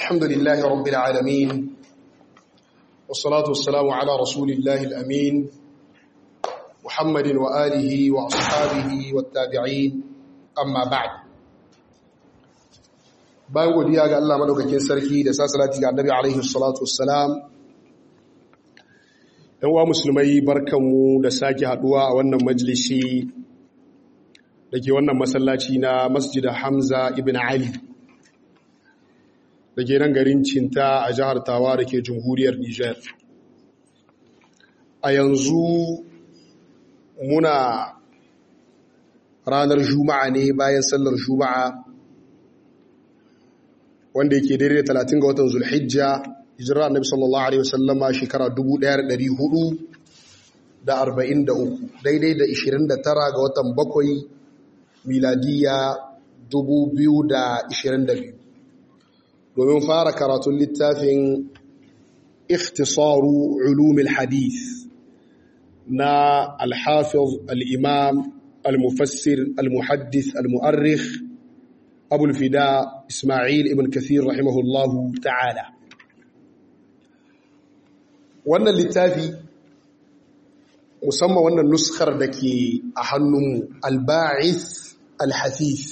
الحمد لله رب العالمين والصلاة والسلام على رسول الله الأمين محمد وآله وأصحابه والتابعين أما بعد bayan godiya ga Allah madaukakin sarki da sasalati ga Annabi alaihi salatu wassalam dan wa musulmai barkanmu da sake haduwa a wannan majalisi dake wannan masallaci na Masjid Hamza ibn Ali dake nan garin Cinta a jihar Tawa dake jamhuriyar Niger a yanzu muna ranar Juma'a ne bayan sallar Juma'a wanda yake daidai da 30 ga watan Zulhijja hijira Annabi sallallahu alaihi wasallama shekara 1443 daidai da 29 ga watan bakwai miladiya 2022 domin fara karatun littafin ikhtisaru ulumil hadith na al-hafiz al-imam al-mufassir al-muhaddith al-mu'arrikh أبو الفداء إسماعيل ابن كثير رحمه الله تعالى wannan littafi musamman wannan nuskar da ke a hannun alba'is alhafif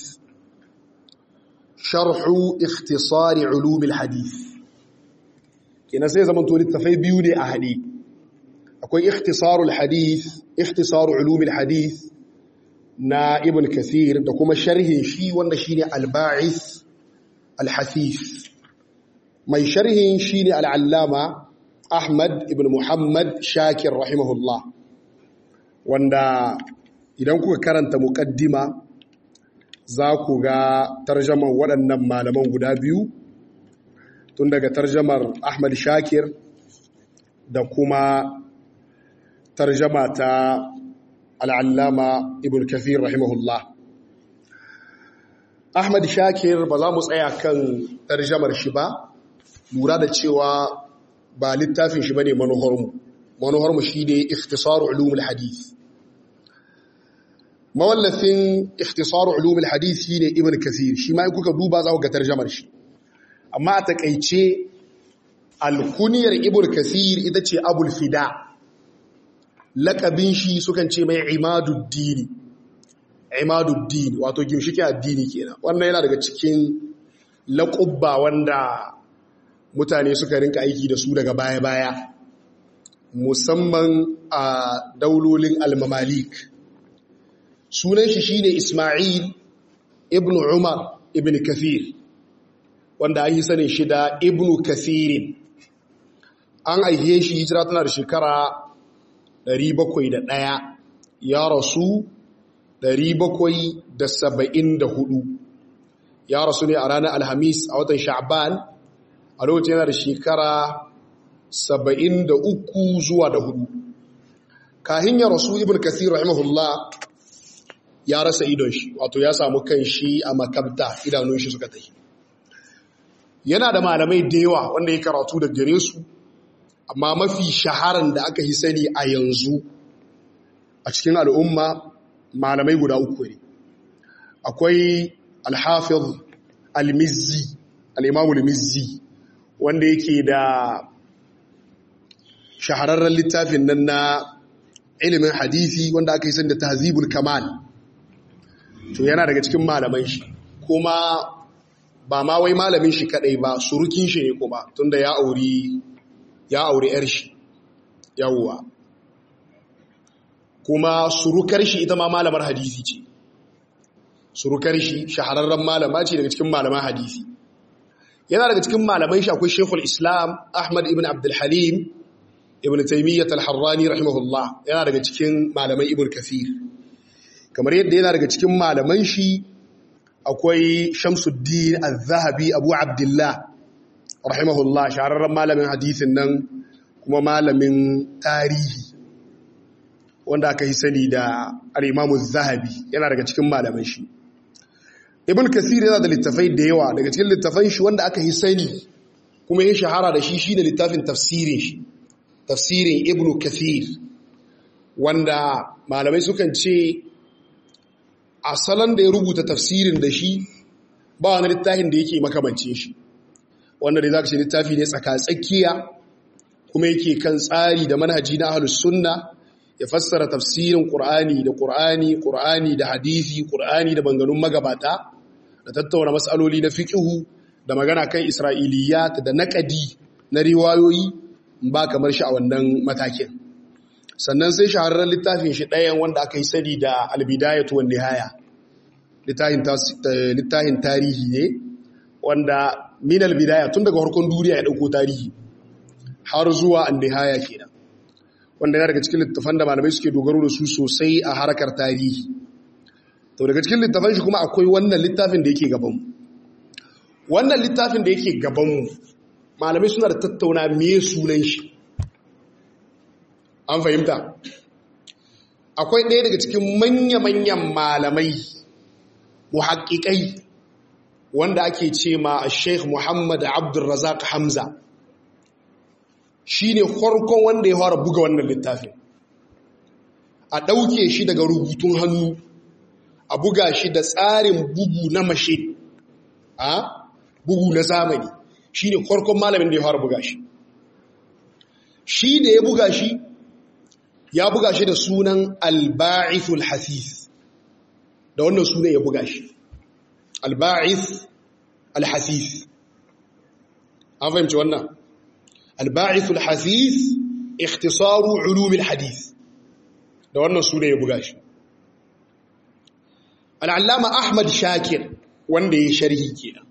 sharhu ikhtisari ulumil hadith kina sai zaman to littafai biyu ne a haɗe akwai ikhtisarul hadith ikhtisaru ulumil hadith na ibn kathir da kuma sharhin shi wanda shine al-ba'is al-hasif mai sharhin shine al-allama ahmad ibn muhammad shakir rahimahullah wanda idan kuka karanta muqaddima za ku ga tarjamar waɗannan malaman guda biyu tun daga tarjamar ahmad shakir da kuma tarjama ta al'allama ibn kafir rahimahullah ahmad shakir ba za mu tsaya kan tarjamar shi ba lura da cewa ba littafin shi ba ne manuharmu manuharmu shi ne ikhtisaru ulumul hadith mawallafin ikhtisaru ulumul hadith shi ne ibn kafir shi ma in kuka duba za ku ga tarjamar shi amma a takaice alkuniyar ibn kafir ita ce abul fida lakabin shi sukan ce mai imaduddini imaduddini wato gimshiki addini kenan wannan yana daga cikin laƙubba wanda mutane suka rinka aiki da su daga baya-baya musamman a daulolin almamalik sunan shi shine ismail ibn umar ibn kathir wanda an yi sanin shi da ibn kathirin an aihe shi hijira tana da shekara 701 ya rasu 774 ya rasu ne a ranar alhamis a watan sha'ban a lokacin yana da shekara 73 zuwa da hudu kahin ya rasu ibn kathir rahimahullah ya rasa idon shi wato ya samu kan shi a makabta idanun shi suka tafi yana da malamai da yawa wanda ya karatu da gare su amma mafi shaharan da aka yi sani a yanzu a cikin al'umma malamai guda uku ne akwai alhafiz al-mizzi al-imamul mizzi wanda yake da shahararren littafin nan na ilimin hadisi wanda aka yi sani da tahzibul kamal to yana daga cikin malaman shi kuma ba ma wai malamin shi kadai ba surukin shi ne kuma tunda ya auri ya auri ‘yar shi yawwa kuma surukar shi ita ma malamar hadisi ce surukar shi shahararren malama ce daga cikin malaman hadisi yana daga cikin malaman shi akwai shekul islam ahmad ibn abdulhalim ibn taimiyyat al-harrani rahimahullah yana daga cikin malaman ibn kafir kamar yadda yana daga cikin malaman shi akwai shamsuddin al-zahabi abu abdullah rahimahullah shahararren malamin hadithin nan kuma malamin tarihi wanda aka yi sani da al'imamu zahabi yana daga cikin malamin shi ibn kasir yana da littafai da yawa daga cikin littafan shi wanda aka yi sani kuma ya shahara da shi shi da littafin tafsirin shi tafsirin ibn kasir wanda malamai sukan ce asalan da ya rubuta tafsirin da shi ba wani littafin da yake makamance shi wanda dai zaka ce littafi ne tsaka-tsakiya kuma yake kan tsari da manhaji na ahlus sunna ya fassara tafsirin qur'ani da qur'ani qur'ani da hadisi qur'ani da banganun magabata da tattauna mas'aloli na fiqhu da magana kan isra'iliyat da naqadi na riwayoyi ba kamar shi a wannan matakin sannan sai shahararren littafin shi ɗayan wanda aka yi sani da albidayatu wan nihaya littafin tarihi ne wanda min albidaya tun daga harkon duniya ya dauko tarihi har zuwa an nihaya kenan wanda yana daga cikin littafan da malamai suke dogaro da su sosai a harkar tarihi to daga cikin littafan shi kuma akwai wannan littafin da yake gabanmu wannan littafin da yake gabanmu malamai suna da tattauna me sunan shi an fahimta akwai ɗaya daga cikin manya-manyan malamai muhaƙiƙai wanda ake ce ma sheikh muhammad abdulrazak hamza shi ne farkon wanda ya fara buga wannan littafin a ɗauke shi daga rubutun hannu a buga shi da tsarin bugu na mashe a bugu na zamani shi ne farkon malamin da ya fara buga shi shi da ya buga shi ya buga shi da sunan alba'ithul hasis da wannan sunan ya buga shi alba'ith alhasis an fahimci wannan alba'ithul hasis ikhtisaru ulumil hadith da wannan sunan ya buga shi al'allama ahmad shakir wanda ya sharhi kenan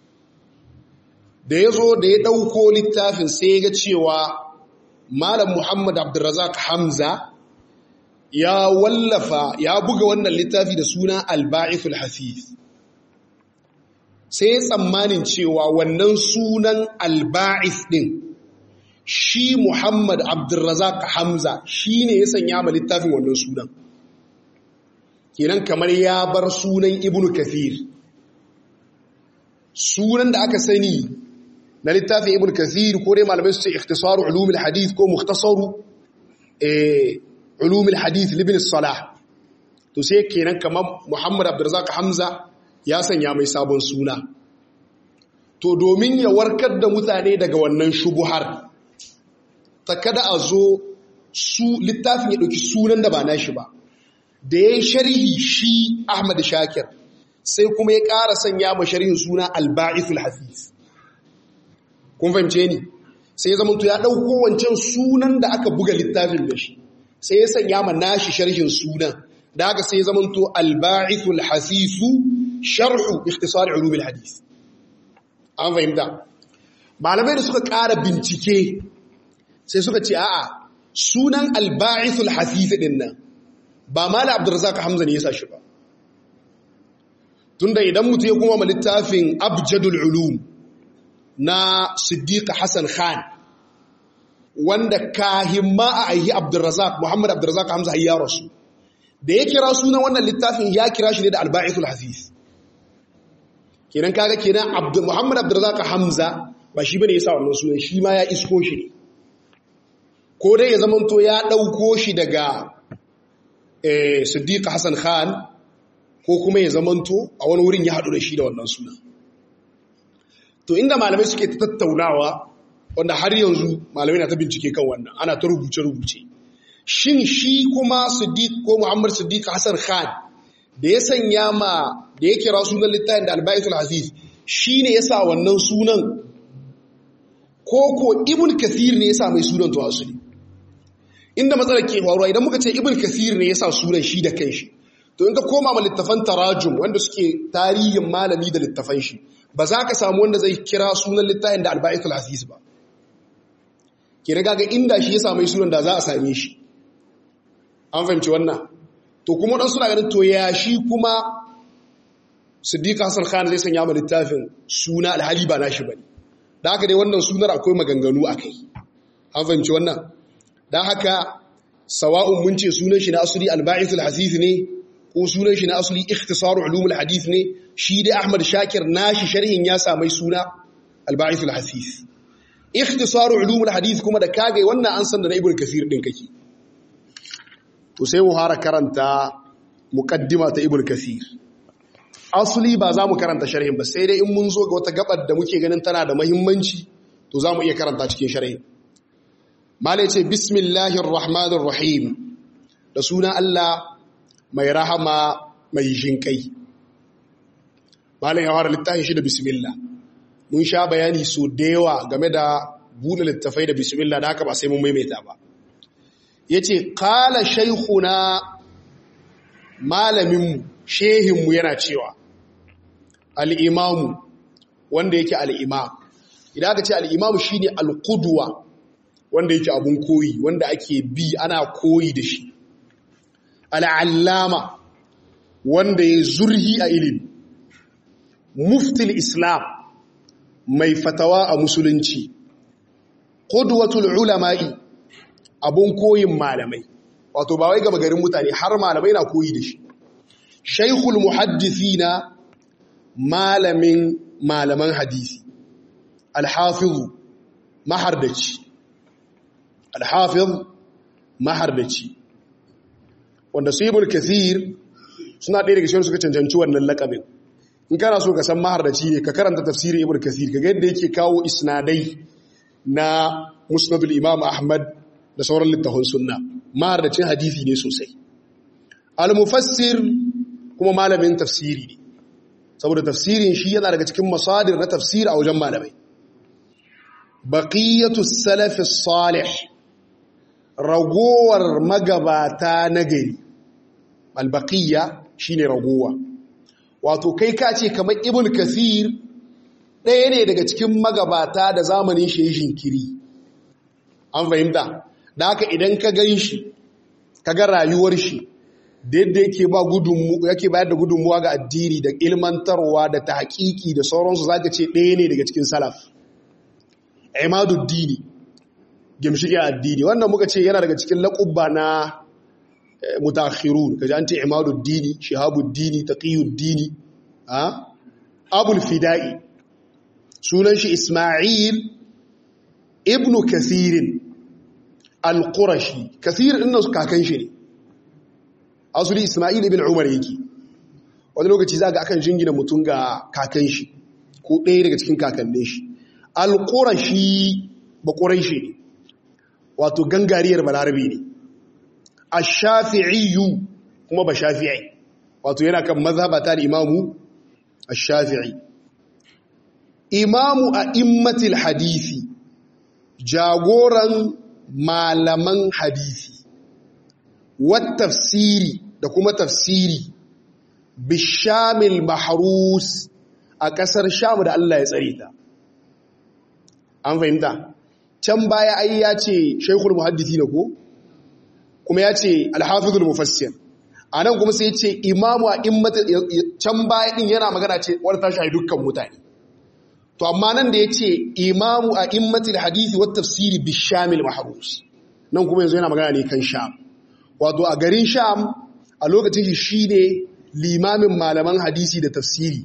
da ya zo da ya ɗauko littafin sai ga cewa Malam Muhammad Abdulrazak Hamza ya wallafa ya buga wannan littafi da suna Al-Ba'ithul Hafiz. Sai tsammanin cewa wannan sunan Al-Ba'ith din shi Muhammad Abdulrazak Hamza shi ne ya sanya ma littafin wannan sunan. Kenan kamar ya bar sunan Ibn Kathir. Sunan da aka sani na littafin ibn kathir ko dai malamai su ce ikhtisaru ulumul hadith ko mukhtasaru eh ulumul hadith libn salah to sai kenan kamar muhammad abdurrazzaq hamza ya sanya mai sabon suna to domin ya warkar da mutane daga wannan shubuhar ta kada a zo su littafin ya dauki sunan da ba nashi ba da yayin sharhi shi ahmad shakir sai kuma ya ƙara sanya ma sharhin suna al-ba'ithul hafiz kun fahimce ni sai zamanto ya ɗauko wancan sunan da aka buga littafin da shi sai ya sanya ma nashi sharhin sunan da haka sai zamanto alba'ithul hasisu sharhu ikhtisar ulumul hadith an fahimta malamai da suka ƙara bincike sai suka ce a'a sunan alba'ithul hasis din nan ba mala abdurrazzaq hamza ne ya sa shi ba tunda idan mutum ya kuma littafin abjadul ulum na Siddiq Hassan Khan wanda kahimma a aihi Abdurrazak Muhammad Abdurrazak Hamza ya rasu da ya kira sunan wannan littafin ya kira shi ne da Al-Ba'ithul Hafiz kenan kaga kenan Abdul Muhammad Abdurrazak Hamza ba shi bane yasa wannan sunan shi ma ya isko shi ne ko dai ya zamanto ya dauko shi daga eh Siddiq Hassan Khan ko kuma ya zamanto a wani wurin ya hadu da shi da wannan sunan to inda malamai suke ta tattaunawa wanda har yanzu malamai na ta bincike kan wannan ana ta rubuce-rubuce shin shi kuma siddiq ko muhammad siddiq hassan khan da ya sanya ma da ya kira sunan littafin da albaitul aziz shi ne ya sa wannan sunan ko ko ibn kathir ne ya sa mai sunan to asali inda matsalar ke faruwa idan muka ce ibn kathir ne ya sa sunan shi da kanshi to in ka koma ma littafan tarajum wanda suke tarihin malami da littafan shi ba za ka samu wanda zai kira sunan littafin da alba'ithul aziz ba ke na gaga inda shi ya sami sunan da za a same shi an fahimci wannan to kuma dan suna ganin to ya shi kuma siddiq hassan khan zai sanya ma littafin suna alhali ba nashi bane da haka dai wannan sunar akwai maganganu akai an fahimci wannan dan haka sawa'un mun ce sunan shi na asali alba'ithul aziz ne ko sunan shi na asali ikhtisaru ulumul hadith ne shi dai Ahmad Shakir nashi sharhin ya samai suna al-Ba'ithul Hasis ikhtisaru ulumul hadith kuma da kage wannan an san da na Ibn Kathir din kake to sai mu fara karanta muqaddima ta Ibn Kathir asuli ba za mu karanta sharhin ba sai dai in mun zo ga wata gabar da muke ganin tana da mahimmanci to za mu iya karanta cikin sharhin mala ce bismillahir rahmanir rahim da sunan Allah mai rahama mai jinkai malam ya fara littafin shi da bismillah mun sha bayani so da yawa game da buɗe littafai da bismillah da haka ba sai mun maimaita ba yace qala shaykhuna malaminmu shehinmu yana cewa al'imamu wanda yake al'imam idan aka ce al'imamu shi ne al'uduwa wanda yake abun koyi wanda ake bi ana koyi da shi al'allama wanda ya zurhi a ilimi muftil islam mai fatawa a musulunci ƙudwatul ulama'i abun koyin malamai wato ba wai gaba garin mutane har malamai na koyi da shi shaikhul muhaddithina malamin malaman hadisi alhafizu mahardaci alhafiz mahardaci wanda su ibn kathir suna ɗaya daga cikin suka cancanci wannan lakabin in kana so ka san mahardaci ne ka karanta tafsirin ibn kathir kaga yadda yake kawo isnadai na musnadul imam ahmad da sauran littafin sunna mahardacin hadisi ne sosai al-mufassir kuma malamin tafsiri ne saboda tafsirin shi yana daga cikin masadir na tafsiri a wajen malamai baqiyatu salaf salih ragowar magabata na gari al-baqiya shine ragowa wato kai ka ce kamar ibn kathir ɗaya ne daga cikin magabata da zamanin shi jinkiri an fahimta da haka idan ka gan shi ka ga rayuwar shi da yadda yake ba yake bayar da gudunmuwa ga addini da ilmantarwa da ta haƙiƙi da sauransu za ka ce ɗaya ne daga cikin salaf imaduddini gimshiƙin addini wannan muka ce yana daga cikin laƙubba na mutakhirun kaji an ce imaduddini shihabuddini taqiyuddini abul fida'i sunan shi isma'il ibnu kasirin al-qurashi kasir inna kakan shi ne asuli isma'il ibn umar yake wani lokaci za ga akan jingina mutum ga kakan shi ko ɗaya daga cikin kakannin shi al-qurashi ba quraishi ne wato gangariyar balarabi ne ash-shafi'i kuma ba shafi'i wato yana kan mazhabata da imamu ash-shafi'i imamu a'immatil hadisi jagoran malaman hadisi tafsiri da kuma tafsiri bishamil mahrus a ƙasar sham da Allah ya tsare ta an fahimta can baya ai ya ce shaikhul muhaddisi ne ko kuma ya ce alhafizul mufassir a nan kuma sai ya ce imamu a immata can baya din yana magana ce wadda ta shahi dukkan mutane to amma nan da ya ce imamu a immatil hadisi wa tafsiri bishamil mahrus nan kuma yanzu yana magana ne kan sham wato a garin sham a lokacin shi ne limamin malaman hadisi da tafsiri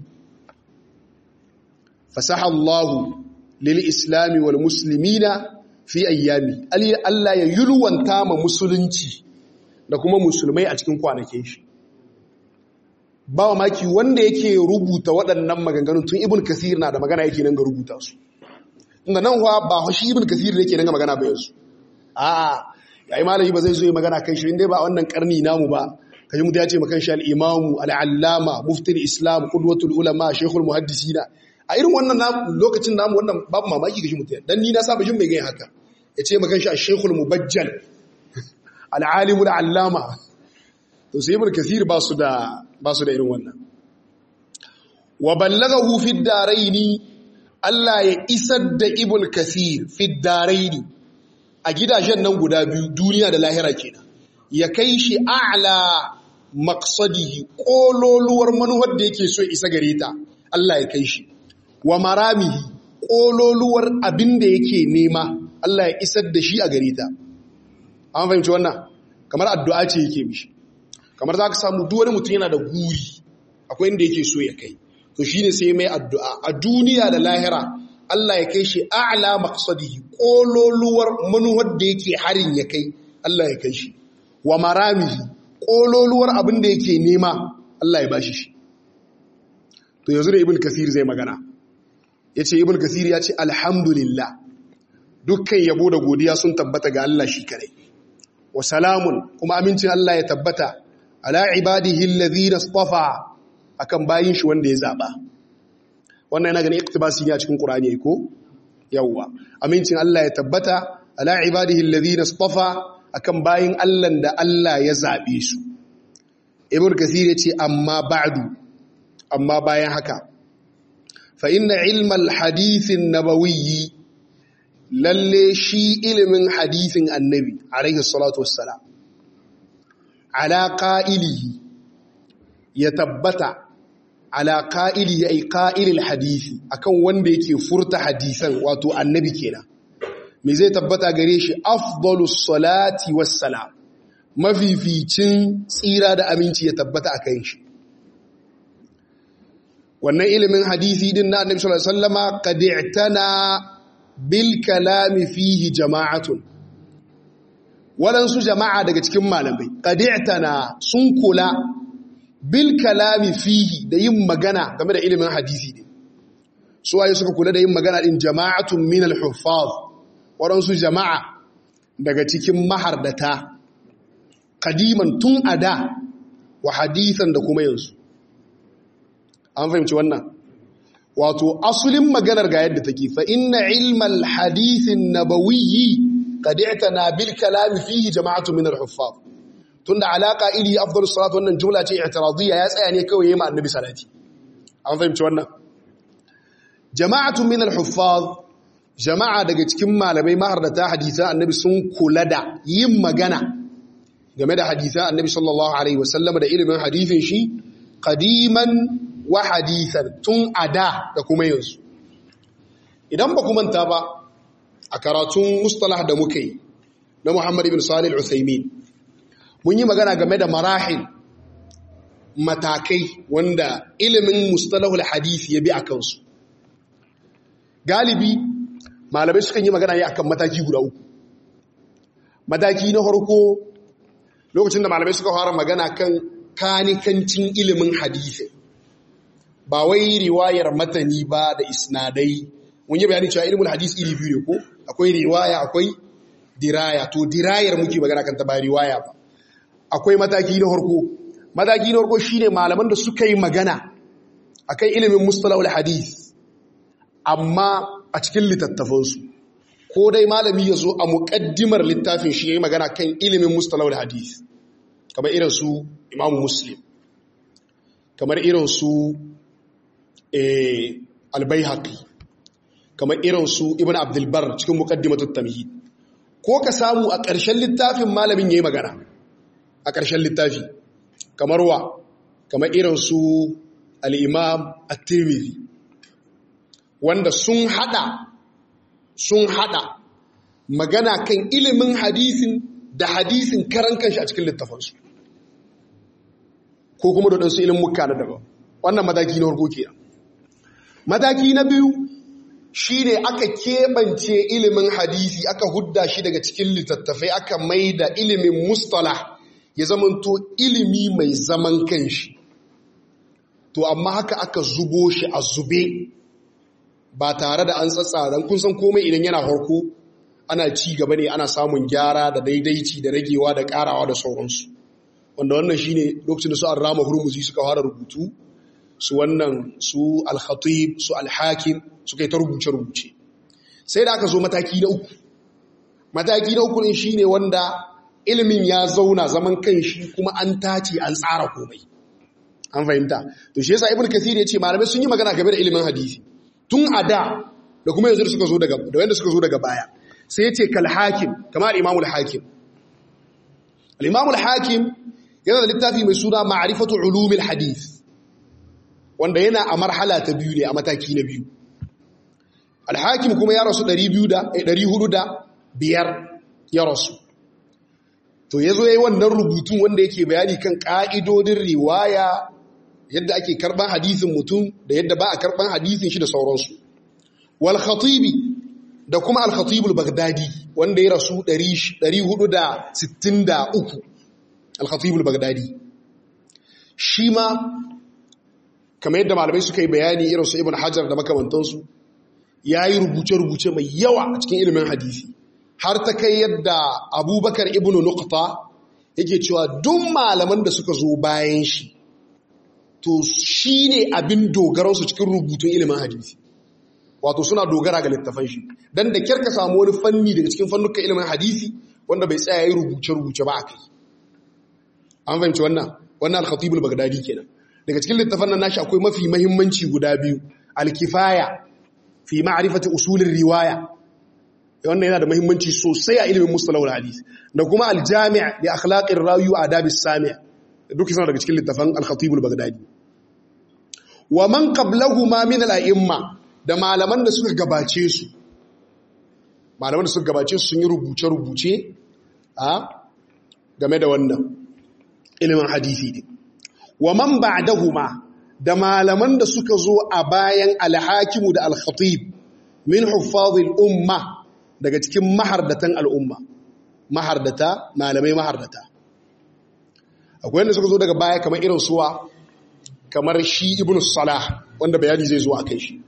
fasaha Allahu lil islami wal muslimina fi ayyami Allah ya yulwanta ma musulunci da kuma musulmai a cikin kwanakin shi ba wa maki wanda yake rubuta waɗannan maganganun tun ibn kasir na da magana yake nan ga rubuta su inda nan ba shi ibn kasir yake nan ga magana ba yanzu a'a yayi malami ba zai zo yi magana kan shi inda ba wannan karni namu ba kaji mutu ya ce makan shi al-imamu al-allama muftil islam qudwatul ulama shaykhul muhaddisina a irin wannan lokacin namu wannan babu mamaki kaji mutu dan ni na saba jin mai gani haka ya ce makan shi shaykhul mubajjal al-alimul allama to sai ibn kathir ba su da ba su da irin wannan wa ballaghahu fi daraini Allah ya isar da ibn kathir fi daraini a gidajen nan guda biyu duniya da lahira kenan ya kai shi a'la maqsadihi kololuwar manuwar da yake so isa gare ta Allah ya kai shi wa maramihi kololuwar abin da yake nema Allah ya isar da shi a gare ta an fahimci wannan kamar addu'a ce yake mishi kamar za ka samu duk wani mutum yana da guri akwai inda yake so ya kai to shine sai mai addu'a a duniya da lahira Allah ya kai shi a'la maqsadihi kololuwar manuwar da yake harin ya kai Allah ya kai shi wa maramihi kololuwar abin da yake nema Allah ya bashi shi to yanzu da ibn kasir zai magana yace ibn kasir ya ce alhamdulillah dukkan yabo da godiya sun tabbata ga Allah shi kare wa salamun kuma amincin Allah ya tabbata ala ibadihi alladhina istafa akan bayin shi wanda ya zaba wannan yana ganin iktibasi ne a cikin qur'ani ko yawwa amincin Allah ya tabbata ala ibadihi alladhina istafa akan bayin Allah da Allah ya zabe su ibn kasir ya ce amma ba'du amma bayan haka fa inna ilmal hadithin nabawiyyi lalle shi ilimin hadithin annabi alaihi salatu wassalam ala qa'ilihi ya tabbata ala qa'ilihi ay qa'ilil hadisi akan wanda yake furta hadisan wato annabi kenan me zai tabbata gare shi afdalus salati wassalam mafificin tsira da aminci ya tabbata akan shi wannan ilimin hadisi din na annabi sallallahu alaihi wasallama qad i'tana bil kalami fihi jama'atun walansu jama'a daga cikin malamai qad i'tana sun kula bil kalami fihi da yin magana game da ilimin hadisi din su waye suka kula da yin magana din jama'atun min al huffaz walansu jama'a daga cikin mahardata kadiman tun ada wa hadisan da kuma yanzu an fahimci wannan wato asulin maganar ga yadda take fa inna ilmal hadithin nabawiyyi qad i'tana bil kalam fihi jama'atu min al huffaz tunda alaka ili afdalus salatu wannan jumla ce i'tiradiyya ya tsaya ne kawai yayin annabi salati an fahimci wannan jama'atu min al huffaz jama'a daga cikin malamai mahardata hadisan annabi sun kula da yin magana game da hadisan annabi sallallahu alaihi wasallam da ilimin hadisin shi qadiman wa hadisan tun ada da kuma yanzu idan ba ku manta ba a karatun mustalah da muka yi na Muhammad ibn Salih al-Uthaymin mun yi magana game da marahil matakai wanda ilimin mustalahul hadisi ya bi a kansu galibi malamai sukan yi magana ne akan mataki guda uku mataki na farko lokacin da malamai suka fara magana kan kanikancin ilimin hadisi ba wai riwayar matani ba da isnadai mun yi bayani cewa ilimin hadisi iri biyu ne ko akwai riwaya akwai diraya to dirayar muke magana kan ta ba riwaya ba akwai mataki na farko mataki na farko shine malaman da suka yi magana akan ilimin mustalahul hadith amma a cikin littattafansu ko dai malami ya zo a muƙaddimar littafin shi ya yi magana kan ilimin mustalahul hadith kamar irin su imamu muslim kamar irin su albayhaqi kamar irin su ibn abdulbar cikin muqaddimatut tamhid ko ka samu a ƙarshen littafin malamin yayi magana a ƙarshen littafi kamar wa kamar irin su al-imam at-tirmidhi wanda sun hada sun hada magana kan ilimin hadisin da hadisin karan kanshi a cikin littafansu ko kuma da ɗansu ilimin muka na daban wannan mataki na harko kenan mataki na biyu shi ne aka keɓance ilimin hadisi aka hudda shi daga cikin littattafai aka mai da ilimin mustalah ya zamanto ilimi mai zaman kanshi to amma haka aka zubo shi a zube ba tare da an tsatsa kun san komai idan yana harko ana ci gaba ne ana samun gyara da daidaici da ragewa da karawa da sauransu wanda wannan shine lokacin da su an rama hurmuzi suka fara rubutu su wannan su al-khatib su al-hakim suka yi ta rubuce-rubuce sai da aka zo mataki na uku mataki na uku ne shine wanda ilimin ya zauna zaman kan shi kuma an tace an tsara komai an fahimta to shi yasa ibnu kathir ya ce malamai sun yi magana game da ilimin hadisi tun a da da kuma yanzu suka zo daga da wanda suka zo daga baya sai ya ce kal hakim kamar imamul hakim al-imamul hakim yana da littafi mai suna ma'rifatu ulumil hadith wanda yana a marhala ta biyu ne a mataki na biyu alhakim kuma ya rasu 405 ya rasu to ya zo ya yi wannan rubutun wanda yake bayani kan ƙa'idodin riwaya yadda ake karɓar hadisin mutum da yadda ba a karɓar hadisin shi da sauransu wal khatibi da kuma al khatibul bagdadi wanda ya rasu 463 al khatibul bagdadi shi ma kamar yadda malamai suka yi bayani irin su ibn hajar da makamantansu ya yi rubuce-rubuce mai yawa a cikin ilimin hadisi har ta kai yadda abubakar ibn nukta yake cewa duk malaman da suka zo bayan shi to shi ne abin dogaransu cikin rubutun ilimin hadisi wato suna dogara ga littafan shi don da kyar ka samu wani fanni daga cikin fannukan ilimin hadisi wanda bai tsaya yi rubuce-rubuce ba a kai an fahimci wannan wannan al-khatibul bagdadi kenan daga cikin littafan nan nashi akwai mafi mahimmanci guda biyu al-kifaya fi ma'rifati usulir riwaya wannan yana da mahimmanci sosai a ilimin mustalahul hadis da kuma al-jami' li akhlaqir rawi wa adab as-sami' duk suna daga cikin littafan al-khatibul bagdadi wa man qablahuma min al-a'imma da malaman da suka gabace su malaman da suka gabace su sun yi rubuce-rubuce a game da wannan ilimin hadisi ne wa man ba'dahuma da malaman da suka zo a bayan al-hakimu da al-khatib min huffazil umma daga cikin mahardatan al'umma mahardata malamai mahardata akwai wanda suka zo daga baya kamar irin suwa kamar shi ibn salah wanda bayani zai zo a kai shi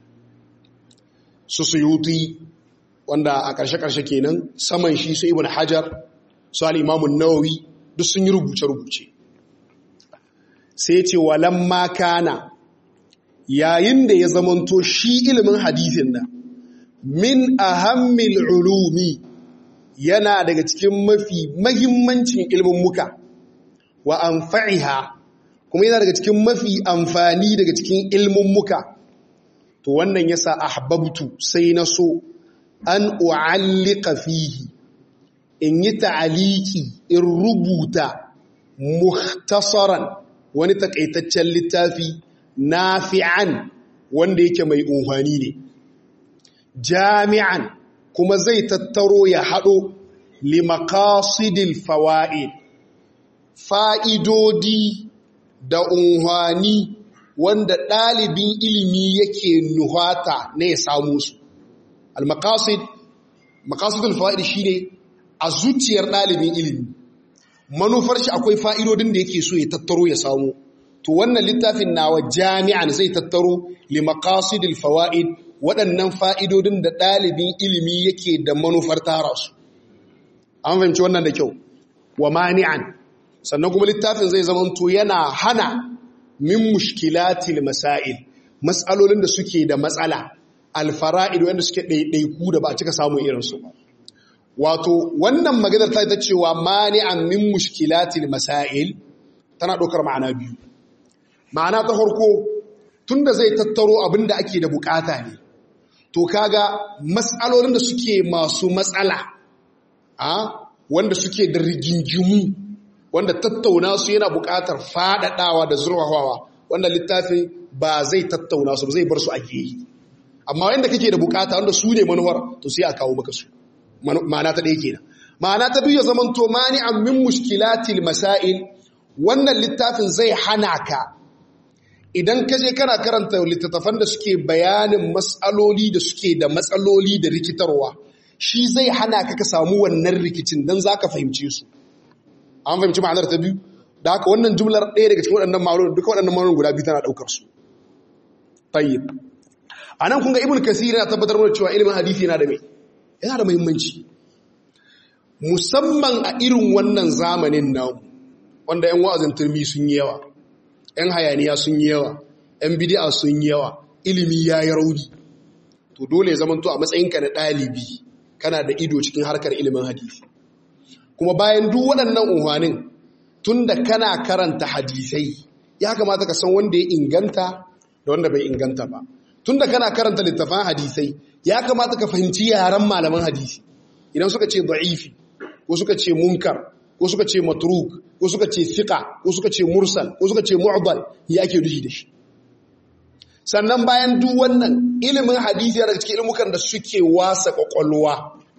su suyuti wanda a ƙarshe-ƙarshe kenan saman shi su ibn hajar su al'imamun nawawi duk sun yi rubuce-rubuce sai ce walan makana yayin da ya zamanto shi ilimin hadithin nan min ahammil ulumi yana daga cikin mafi mahimmancin ilimin muka wa anfa'iha kuma yana daga cikin mafi amfani daga cikin ilimin muka to wannan yasa ahbabtu sai na so an u'allika fihi in yi ta'aliki in rubuta muhtasaran wani takaitaccen littafi nafi'an wanda yake mai unhwani ne jami'an kuma zai tattaro ya haɗo limakasidil fawa'id fa'idodi da unhwani wanda ɗalibin ilimi yake nuhata na ya samu su al-maqasid maqasidul fawa'id shine a zuciyar ɗalibin ilimi manufar shi akwai fa'idodin da yake so ya tattaro ya samu to wannan littafin nawa jami'an zai tattaro li maqasidil fawaid waɗannan fa'idodin da ɗalibin ilimi yake da manufar tara su an fahimci wannan da kyau wa mani'an sannan kuma littafin zai zamanto yana hana min mushkilatil masail matsalolin da suke da matsala alfara'id wanda suke ɗaiɗaiku da ba a cika samun irinsu ba wato wannan maganar ta ta cewa mani'an min mushkilatil masail tana ɗaukar ma'ana biyu ma'ana ta farko tunda zai tattaro abin da ake da bukata ne to kaga matsalolin da suke masu matsala a wanda suke da rigingimu wanda tattauna su yana bukatar faɗaɗawa da zurfafawa wanda littafin ba zai tattauna su ba zai bar su a gehe amma wanda kake da bukata wanda su ne manuwar to sai a kawo maka su ma'ana ta ɗaya kenan ma'ana ta biyu zaman to mani an min mushkilatil masail wannan littafin zai hana ka idan ka je kana karanta littattafan da suke bayanin matsaloli da suke da matsaloli da rikitarwa shi zai hana ka ka samu wannan rikicin don za ka fahimce su an fahimci ma'anar ta biyu da haka wannan jumlar ɗaya daga cikin waɗannan ma'anonin duka waɗannan ma'anonin guda biyu tana ɗaukar su tayyib a nan kun ga ibn kasir yana tabbatar mana cewa ilimin hadisi yana da mai yana da muhimmanci musamman a irin wannan zamanin namu wanda 'yan wa'azin turmi sun yi yawa 'yan hayaniya sun yi yawa 'yan bidi'a sun yi yawa ilimi ya yi rauni to dole ya zamanto a matsayinka na ɗalibi kana da ido cikin harkar ilimin hadisi kuma bayan duk waɗannan unhwanin tun da kana karanta hadisai ya kamata ka san wanda ya inganta da wanda bai inganta ba tun da kana karanta littafan hadisai ya kamata ka fahimci yaren malaman hadisi idan suka ce da'ifi ko suka ce munkar ko suka ce matruk ko suka ce fiqa ko suka ce mursal ko suka ce mu'dal ya ake dushi da shi sannan bayan duk wannan ilimin hadisi yana daga cikin ilmukan da suke wasa kwakwalwa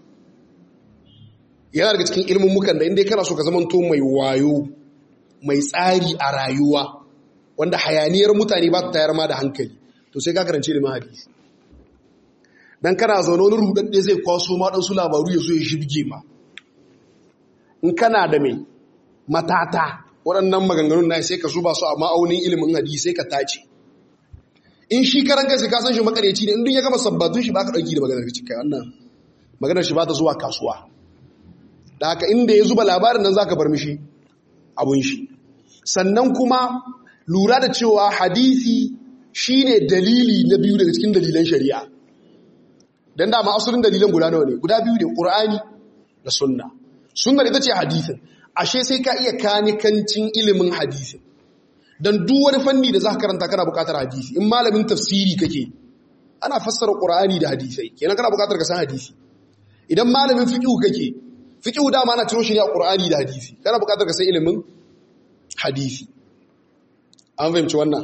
yana daga cikin ilmukan da inda kana so ka zamanto mai wayo mai tsari a rayuwa wanda hayaniyar mutane ba ta tayar ma da hankali to sai ka karanci ilimin hadisi dan kana zaune wani rudadde zai kwaso ma dan su labaru ya zo ya shibge ma in kana da mai matata waɗannan maganganun na sai ka zuba su a ma'aunin ilimin hadisi sai ka tace in shi karan kansa ka san shi makareci ne in duk ya gama sabbatun shi ba ka ɗauki da maganar ka cika wannan maganar shi ba ta zuwa kasuwa da haka inda ya zuba labarin nan za ka bar mishi abun shi sannan kuma lura da cewa hadisi shine dalili na biyu daga cikin dalilan shari'a dan dama asalin dalilan guda nawa ne guda biyu ne qur'ani da sunna sunna ita ce hadisin ashe sai ka iya kanikancin ilimin hadisin dan duk wani fanni da zaka karanta kana buƙatar hadisi in malamin tafsiri kake ana fassara qur'ani da hadisai kenan kana buƙatar ka san hadisi idan malamin fiqh kake fiqh dama ana ciro shi ne a qur'ani da hadisi kana buƙatar ka san ilimin hadisi an fahimci wannan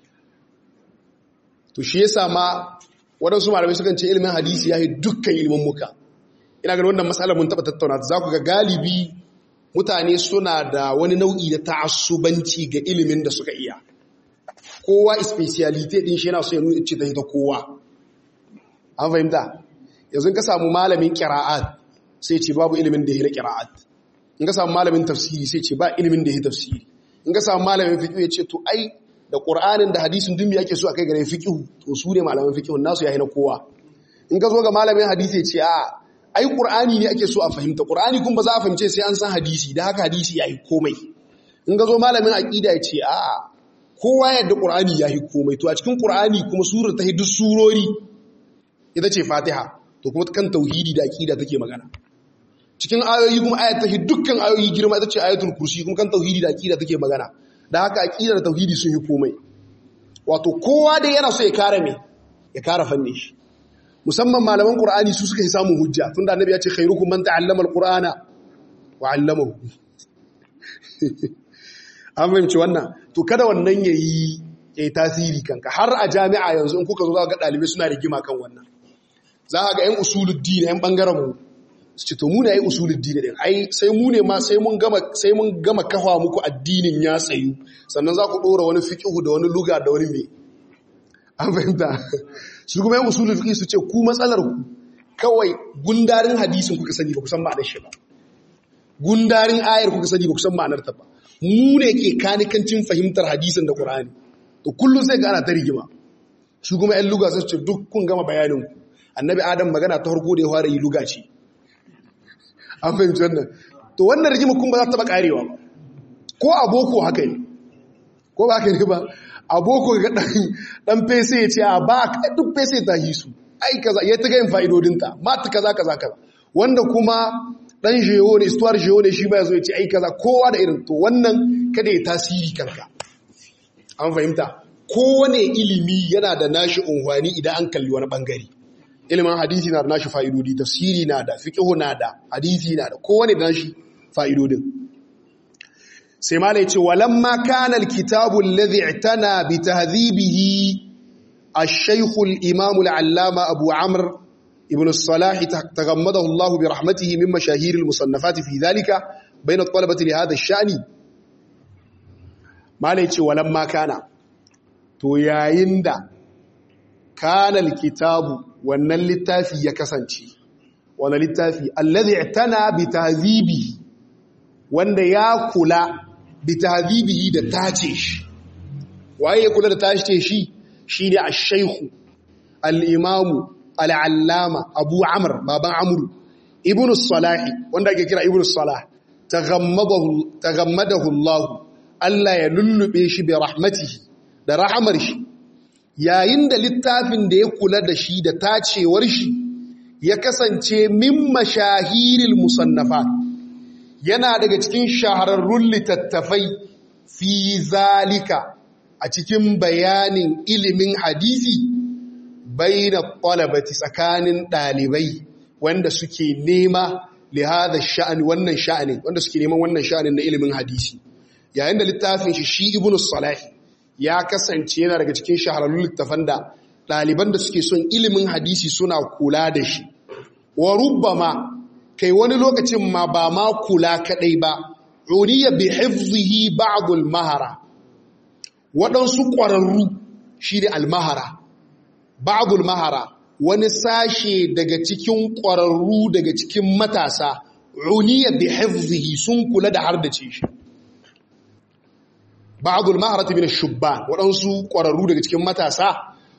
to shi yasa ma waɗansu malamai sukan ce ilimin hadisi ya yi dukkan ilimin muka ina ganin wannan matsalar mun taɓa tattauna za ku ga galibi mutane suna da wani nau'i da ta'assubanci ga ilimin da suka iya kowa speciality din shi yana so ya nuna ce ta ta kowa an fahimta yanzu ka samu malamin qira'at sai ce babu ilimin da ya na qira'at in ka samu malamin tafsiri sai ce ba ilimin da ya tafsiri in ka samu malamin fiqh ya ce to ai da qur'anin da hadisin dun me ake so akai gare fiqh to su ne malaman fiqh nasu yayi na kowa in ka zo ga malamin hadisi ya ce a ai qur'ani ne ake so a fahimta qur'ani kun ba za a fahimce sai an san hadisi da haka hadisi yayi komai in ka zo malamin aqida ya ce a kowa yadda qur'ani yayi komai to a cikin qur'ani kuma surar ta duk surori ita ce fatiha to kuma kan tauhidi da aqida take magana cikin ayoyi kuma ayat ta dukkan ayoyi girma ita ce ayatul kursi kuma kan tauhidi da aqida take magana da haka aqida da tauhidi sun yi komai wato kowa dai yana so ya kare me ya kare fannin shi musamman malaman qur'ani su suka yi samun hujja tunda annabi ya ce khairukum man ta'allama alqur'ana wa 'allamahu an fahimci wannan to kada wannan yayi yayi tasiri kanka har a jami'a yanzu in kuka zo za ga dalibai suna rigima kan wannan za ka ga yan usuluddin yan bangaren mu su ce to mu ne ai usuluddin din ai sai mu ne ma sai mun gama sai mun gama kafa muku addinin ya tsayu sannan za ku dora wani fiqhu da wani luga da wani me an fahimta su kuma yan usulul fiqh su ce ku matsalar ku kawai gundarin hadisin kuka sani ba ku san ma'anar shi ba gundarin ayar kuka sani ba ku san ma'anar ta ba mu ne ke kanikancin fahimtar hadisin da qur'ani to kullum sai ga ana ta rigima su kuma yan luga su ce duk kun gama bayanin ku annabi adam magana ta farko da ya fara yi luga ce an fahimci wannan to wannan rigima kun ba za ta taba karewa ba ko a boko haka ne ko ba haka ne ba aboko ga dan fese ya ce a ba duk fese ta yi su ai kaza ya ta gayin fa'idodinta mata kaza kaza kaza wanda kuma dan jewo ne istuwar jewo ne shi ba ya zo ya ce ai kaza kowa da irin to wannan kada ya tasiri kanka an fahimta kowane ilimi yana da nashi unhwani idan an kalli wani bangare ilimin hadisi na da nashi fa'idodi tafsiri na da fiqh na da hadisi na da kowane da nashi fa'idodin sai ma ce walamma kana alkitabu alladhi i'tana bi tahdhibihi ash-shaykh al-imam al-allama abu amr ibn as-salah tagammadahu Allah bi rahmatihi min mashahir al-musannafat fi dhalika bayna at-talabati li hadha ash-sha'ni ma ce walamma kana to yayin da kana alkitabu wannan littafi ya kasance wannan littafi alladhi i'tana bi tahdhibihi wanda ya kula bi tahdibihi da tace shi waye ya kula da tace shi shine ash-shaykh al-imam al-allama abu amr baban amru ibnu salah wanda ake kira ibnu salah taghammadahu taghammadahu Allah Allah ya lullube shi bi rahmatihi da rahamar shi yayin da littafin da ya kula da shi da tacewar shi ya kasance min mashahiril musannafat yana daga cikin shahararrun littattafai fi zalika a cikin bayanin ilimin hadisi baina talabati tsakanin ɗalibai wanda suke nema lihada sha'ani wannan sha'ani wanda suke neman wannan sha'anin na ilimin hadisi yayin da littafin shi shi ibnu salah ya kasance yana daga cikin shahararrun littafan da ɗaliban da suke son ilimin hadisi suna kula da shi wa rubbama kai wani lokacin ma ba ma kula kadai ba uriya bi hifzihi ba'd al-mahara waɗansu ƙwararru shine al-mahara ba'd al-mahara wani sashe daga cikin ƙwararru daga cikin matasa uniya bi hifzihi sun kula da hardace shi ba'd al-mahara min ash-shubban waɗansu ƙwararru daga cikin matasa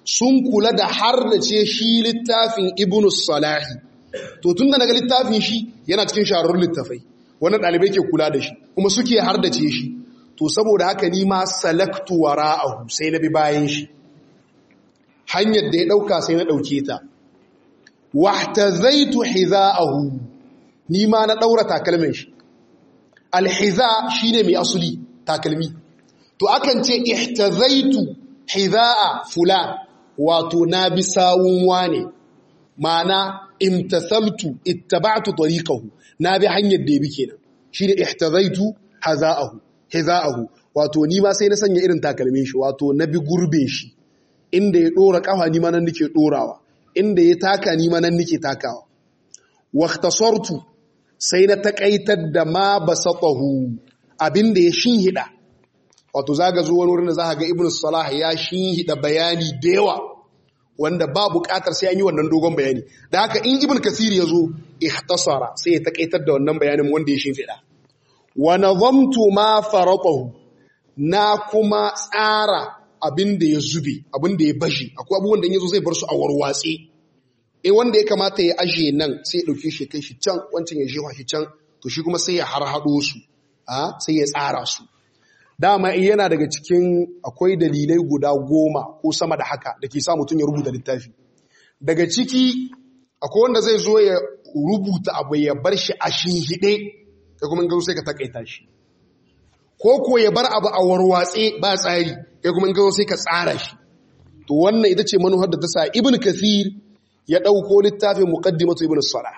sun kula da har da ce shi littafin ibnus salahi to tun da naga littafin shi yana cikin shahararrun littafai wannan ɗalibai ke kula da shi kuma suke har da ce shi to saboda haka ni ma salaktu wara'ahu sai na bi bayan shi hanyar da ya ɗauka sai na ɗauke ta wahtazaitu hiza'ahu ni ma na ɗaura takalmin shi alhiza shine mai asuli takalmi to akan ce ihtazaitu hiza'a fulan wato na bi sawun wane ma'ana imtasaltu ittaba'tu tariqahu na bi hanyar da ya bi kenan shine ihtazaitu haza'ahu hiza'ahu wato ni ma sai na sanya irin takalmin shi wato na bi gurbe shi inda ya dora kafa ni ma nan nake dorawa inda ya taka ni ma nan nake takawa waqtasartu sai na takaitar da ma basatahu abinda ya shinhida wato zaga zo wani wurin da za ga ibnu salah ya shinhida bayani da yawa wanda ba buƙatar sai an yi wannan dogon bayani da haka in ibn kasir ya zo ihtasara sai ya takaitar da wannan bayanin wanda ya shimfiɗa wa nazamtu ma faratahu na kuma tsara abin da ya zube abin da ya bashi akwai abubuwan da in yazo zai bar su a warwatse eh wanda ya kamata ya aje nan sai ya dauke shi kai shi can wancan ya jefa shi can to shi kuma sai ya harhado su a sai ya tsara su dama yana daga cikin akwai dalilai guda goma ko sama da haka da ke sa mutum ya rubuta littafi daga ciki akwai wanda zai zo ya rubuta abu ya bar shi a shinhiɗe ka kuma gazo sai ka takaita shi ko ko ya bar abu a warwatse ba tsari kai kuma gazo sai ka tsara shi to wannan ita ce manuhar da ta sa ibn kathir ya ɗauko littafin muqaddimatu ibn salah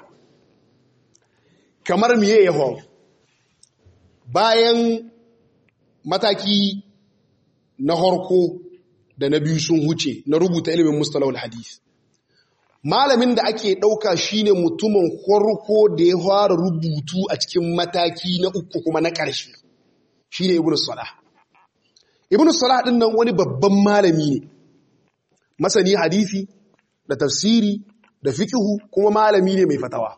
kamar miye ya bayan mataki na harko da na biyu sun huce na rubuta ilimin mustalahul hadith malamin da ake ɗauka shine mutumin harko da ya fara rubutu a cikin mataki na uku kuma na ƙarshe shine ibnu salah ibnu salah din nan wani babban malami ne masani hadisi da tafsiri da fiqhu kuma malami ne mai fatawa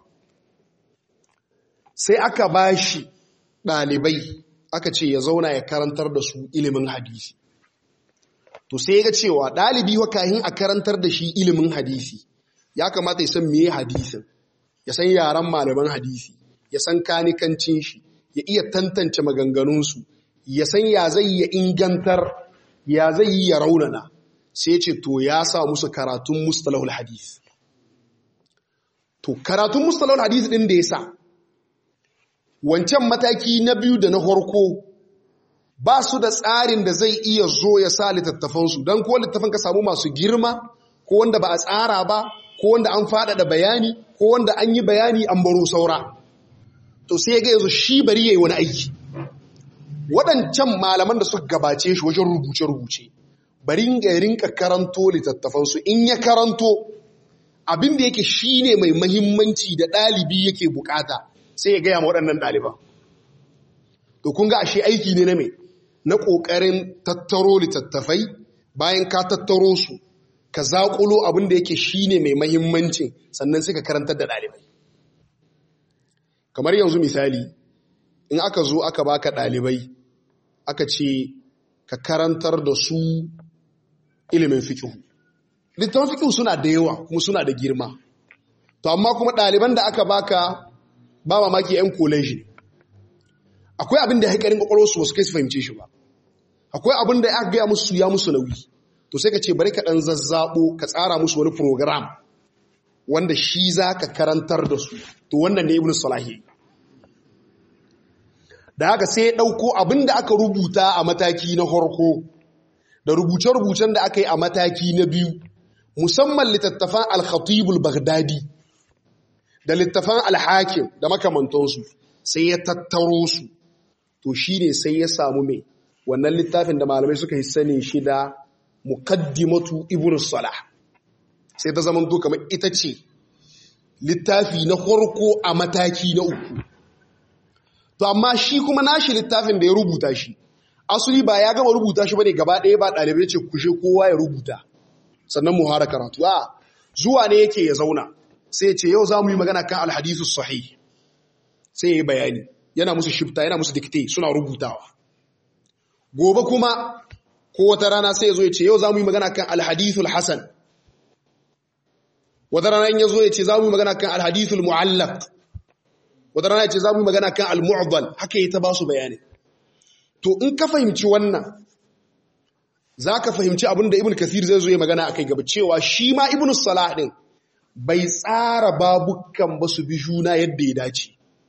sai aka bashi ɗalibai aka ce ya zauna ya karantar da su ilimin hadisi to sai ya ga cewa ɗalibi wa kahin a karantar da shi ilimin hadisi ya kamata ya san meye hadisin ya san yaran malaman hadisi ya san kanikancin shi ya iya tantance maganganunsu ya san ya zai ya ingantar ya zai yi ya raunana sai ce to ya sa musu karatun mustalahul hadis to karatun mustalahul hadis ɗin da ya sa wancan mataki na biyu da na farko ba su da tsarin da zai iya zo ya sa littattafansu don ko littattafan ka samu masu girma ko wanda ba a tsara ba ko wanda an faɗaɗa bayani ko wanda an yi bayani an baro saura to sai ga yanzu shi bari yayi wani aiki waɗancan malaman da suka gabace shi wajen rubuce-rubuce bari ya rinka karanto littattafansu in ya karanto abin da yake shine mai mahimmanci da ɗalibi yake bukata sai ya gaya ma waɗannan ɗaliban to kun ga ashe aiki ne na mai na ƙoƙarin tattaro littattafai bayan ka tattaro su ka zaƙulo abin da yake shi ne mai mahimmancin sannan sai ka karantar da ɗalibai kamar yanzu misali in aka zo aka baka ɗalibai aka ce ka karantar da su ilimin fikihu littafin fikihu suna da yawa kuma suna da girma to amma kuma ɗaliban da aka baka ba mamaki 'yan koleji akwai abin da haikarin kwakwalwarsu wasu kai su fahimce shi ba akwai abin da aka gaya musu ya musu nauyi to sai ka ce bari ka ɗan zazzabo ka tsara musu wani program wanda shi za ka karantar da su to wannan ne ibn salahi da haka sai ya ɗauko abin da aka rubuta a mataki na harko da rubuce-rubucen da aka yi a mataki na biyu musamman littattafan al-khatibul baghdadi da littattafan al-hakim da makamantansu sai ya tattaro su to shi ne sai ya samu mai wannan littafin da malamai suka yi sanin shi da mukaddimatu ibn salah sai ta zama to kamar ita ce littafi na farko a mataki na uku to amma shi kuma nashi littafin da ya rubuta shi asuli ba ya gama rubuta shi bane gaba ɗaya ba ɗalibai ce kushe kowa ya rubuta sannan mu hara karatu a zuwa ne yake ya zauna sai ya ce yau za mu yi magana kan alhadisu sahih sai ya yi bayani yana musu shifta yana musu dikte suna rubutawa gobe kuma ko wata rana sai ya zo ya ce yau za mu yi magana kan alhadithul hasan wata rana in ya zo ya ce za mu yi magana kan alhadithul mu'allaq wata rana ya ce za mu yi magana kan al-mu'dal haka yi ta ba su bayani to in ka fahimci wannan za ka fahimci abin da ibn kathir zai zo ya magana a kai gaba cewa shi ma ibn salah din bai tsara babukan ba su bi juna yadda ya dace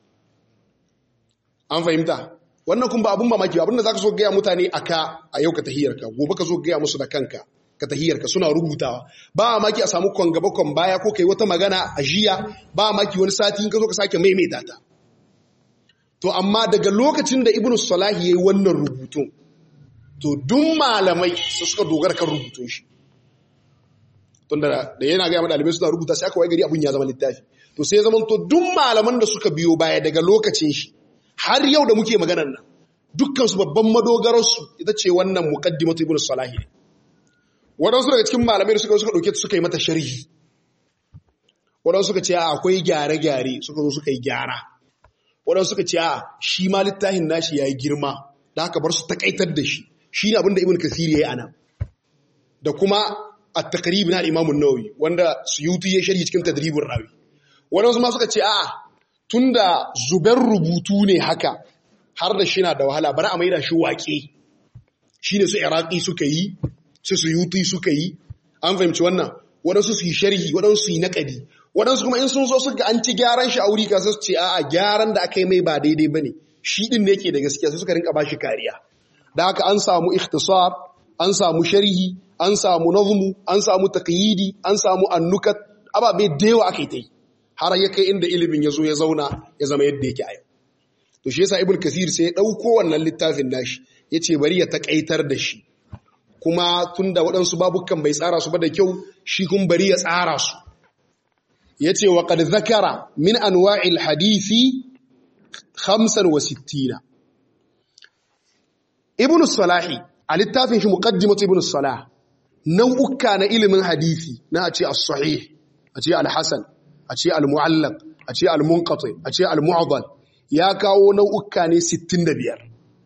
an fahimta wannan kun ba abun mamaki abin da za ka so gaya mutane a ka a yau ka tahiyarka gobe ka zo gaya musu da kanka ka tahiyarka suna rubutawa ba mamaki a samu kwan gaba kwan baya ko kai wata magana a jiya ba mamaki wani sati in ka zo ka sake maimaita ta to amma daga lokacin da ibnu salahi yayi wannan rubutun to duk malamai su suka dogara kan rubutun shi tunda da yana ga dalibai suna rubuta sai aka wai gari abun ya zama littafi to sai ya zama to duk malaman da suka biyo baya daga lokacin shi har yau da muke maganar nan dukkan su babban madogarar su ita ce wannan muqaddimatu ibnu salahi ne waɗansu daga cikin malamai da suka suka ɗauke suka yi mata sharhi waɗansu suka ce akwai gyare-gyare suka zo suka yi gyara waɗansu suka ce a shi ma littafin nashi ya yi girma da haka bar su takaitar da shi shi ne abinda ibn kasiri ya yi ana da kuma a takaribi na imamun nawawi wanda suyuti ya sharhi cikin tadribin rawi waɗansu ma suka ce a tun da zubar rubutu ne haka har da shi na da wahala bari a maida shi waƙe shi ne su iraki suka yi su suyuti suka yi an fahimci wannan waɗansu su yi sharhi waɗansu su yi naƙadi waɗansu kuma in sun so suka an ci gyaran shi a wuri ka su ce a'a gyaran da aka yi mai ba daidai ba ne shi ɗin ne ke da gaskiya sai suka rinka ba shi kariya da haka an samu ikhtisar an samu sharhi an samu nazmu an samu taqyidi an samu annukat ababe da yawa aka yi ta yi har ya kai inda ilimin ya zo ya zauna ya zama yadda yake a yau to shi yasa ibn kasir sai ya ɗauko wannan littafin nashi ya ce bari ya taƙaitar da shi kuma tun da waɗansu babukan bai tsara su ba da kyau shi kun bari ya tsara su ya ce wa ƙad zakara min anwa'il hadithi 65 ibn salahi a littafin shi muqaddimatu ibn salah nau'uka na ilimin hadithi na a ce as-sahih a ce al-hasan a ce al-mu'allaq a ce al-munqati a ce al-mu'dal ya kawo nau'uka ne 65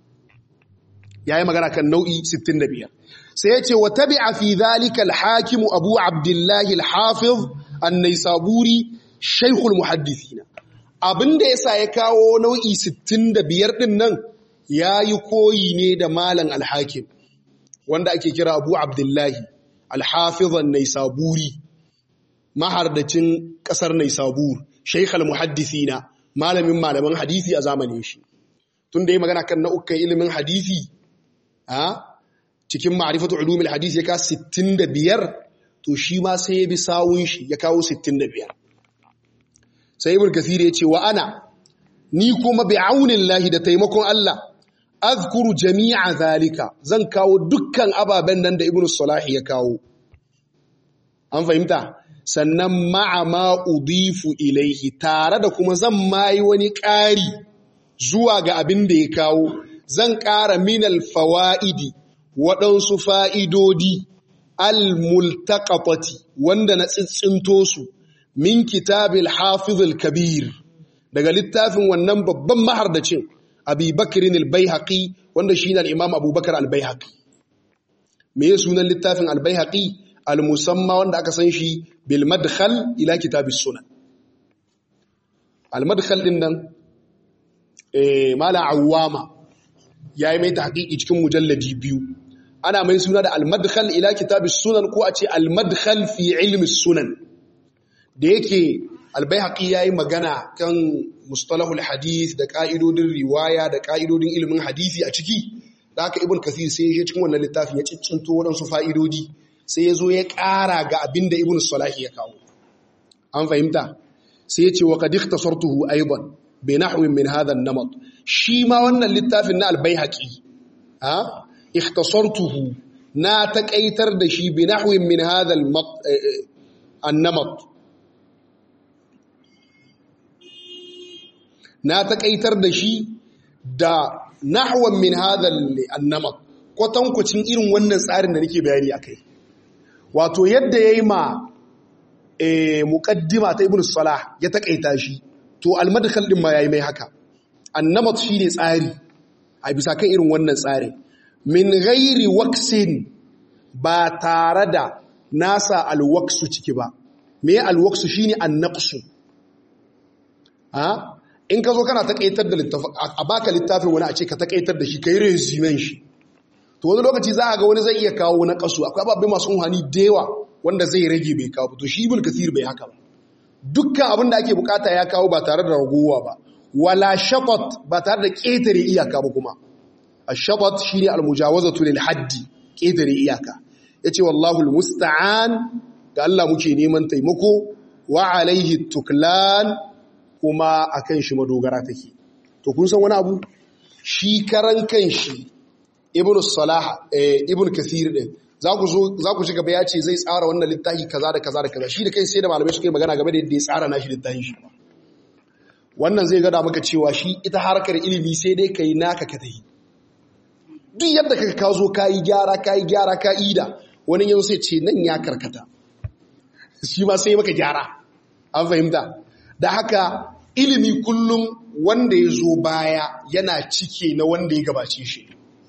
yayi magana kan nau'i 65 sai ya ce wa tabi'a fi dhalika al-hakim abu abdullahi al-hafiz an-naisaburi shaykhul muhaddithina abinda yasa ya kawo nau'i 65 din nan yayi koyi ne da malam al-hakim wanda ake kira abu abdullahi al-hafiz an-naisaburi mahardacin kasar naisabur shaykhul muhaddithina malamin malaman hadisi a zamanin shi tunda yayi magana kan nau'ukan ilimin hadisi a cikin ma'rifatu ulumul hadisi ya kawo 65 to shi ma sai ya bi sawun shi ya kawo 65 sai ibn kathir ya ce wa ana ni kuma bi aunillahi da taimakon Allah azkuru jami'a zalika zan kawo dukkan ababen nan da ibn salahi ya kawo an fahimta sannan ma'a ma udifu ilaihi tare da kuma zan mayi wani ƙari zuwa ga abin da ya kawo zan ƙara minal fawa'idi waɗansu fa'idodi al-multaƙafati wanda na tsitsinto su min kitabil hafizul kabir daga littafin wannan babban mahardacin abubakirin al-baihaqi wanda shi ne al'imam abubakar al-baihaqi me ya sunan littafin al-baihaqi al-musamma wanda aka san shi bil madkhal ila kitabis sunan al-madkhal din nan eh mala awwama yayi mai tahqiqi cikin mujalladi biyu ana mai suna da al-madkhal ila kitabis sunan ko a ce al-madkhal fi ilmi sunan da yake al-baihaqi yayi magana kan mustalahul hadith da ka'idodin riwaya da ka'idodin ilimin hadisi a ciki da haka ibn kathir sai ya cikin wannan littafin ya ciccinto waɗansu fa'idodi sai ya zo ya ƙara ga abin da ibn salahi ya kawo an fahimta sai ya ce wa qad ikhtasartuhu aidan bi nahwin min hadha an-namat shi ma wannan littafin na al-baihaqi ha ikhtasartuhu na taƙaitar da shi bi nahwin min hadha an-namat na taƙaitar da shi da nahwan min hadha an-namat kwatankwacin irin wannan tsarin da nake bayani akai wato yadda yayi ma eh muqaddima ta ibnu salah ya taƙaita shi to al-madkhal din ma yayi mai haka an-namat shine tsari a bisa kan irin wannan tsarin min ghairi waksin ba tare da nasa alwaksu ciki ba me alwaksu shine annaqsu a in ka zo kana takaitar da littafin a baka littafin wani a ce ka takaitar da shi kai resumen shi to wani lokaci za a ga wani zai iya kawo na kasu akwai ababai masu unhani da yawa wanda zai rage bai kawo to shi ibn kathir bai haka ba dukkan abin da ake bukata ya kawo ba tare da ragowa ba wala shaqat ba tare da ketare iyaka ba kuma ash-shaqat shine al-mujawazatu lil haddi ketare iyaka yace wallahu al-musta'an ga Allah muke neman taimako wa alaihi tuklan kuma akan shi madogara take to kun san wani abu shi karan kanshi ibn salah ibn kathir din za ku zo za ku shiga ya ce zai tsara wannan littafi kaza da kaza da kaza shi da kai sai da malamai suka yi magana game da yadda ya tsara nashi littafin shi wannan zai gada maka cewa shi ita harkar ilimi sai dai kai naka ka tahi duk yadda ka ka zo ka yi gyara ka yi gyara ka ida wani yanzu sai ce nan ya karkata shi ma sai maka gyara an fahimta da haka ilimi kullum wanda ya zo baya yana cike na wanda ya gabace shi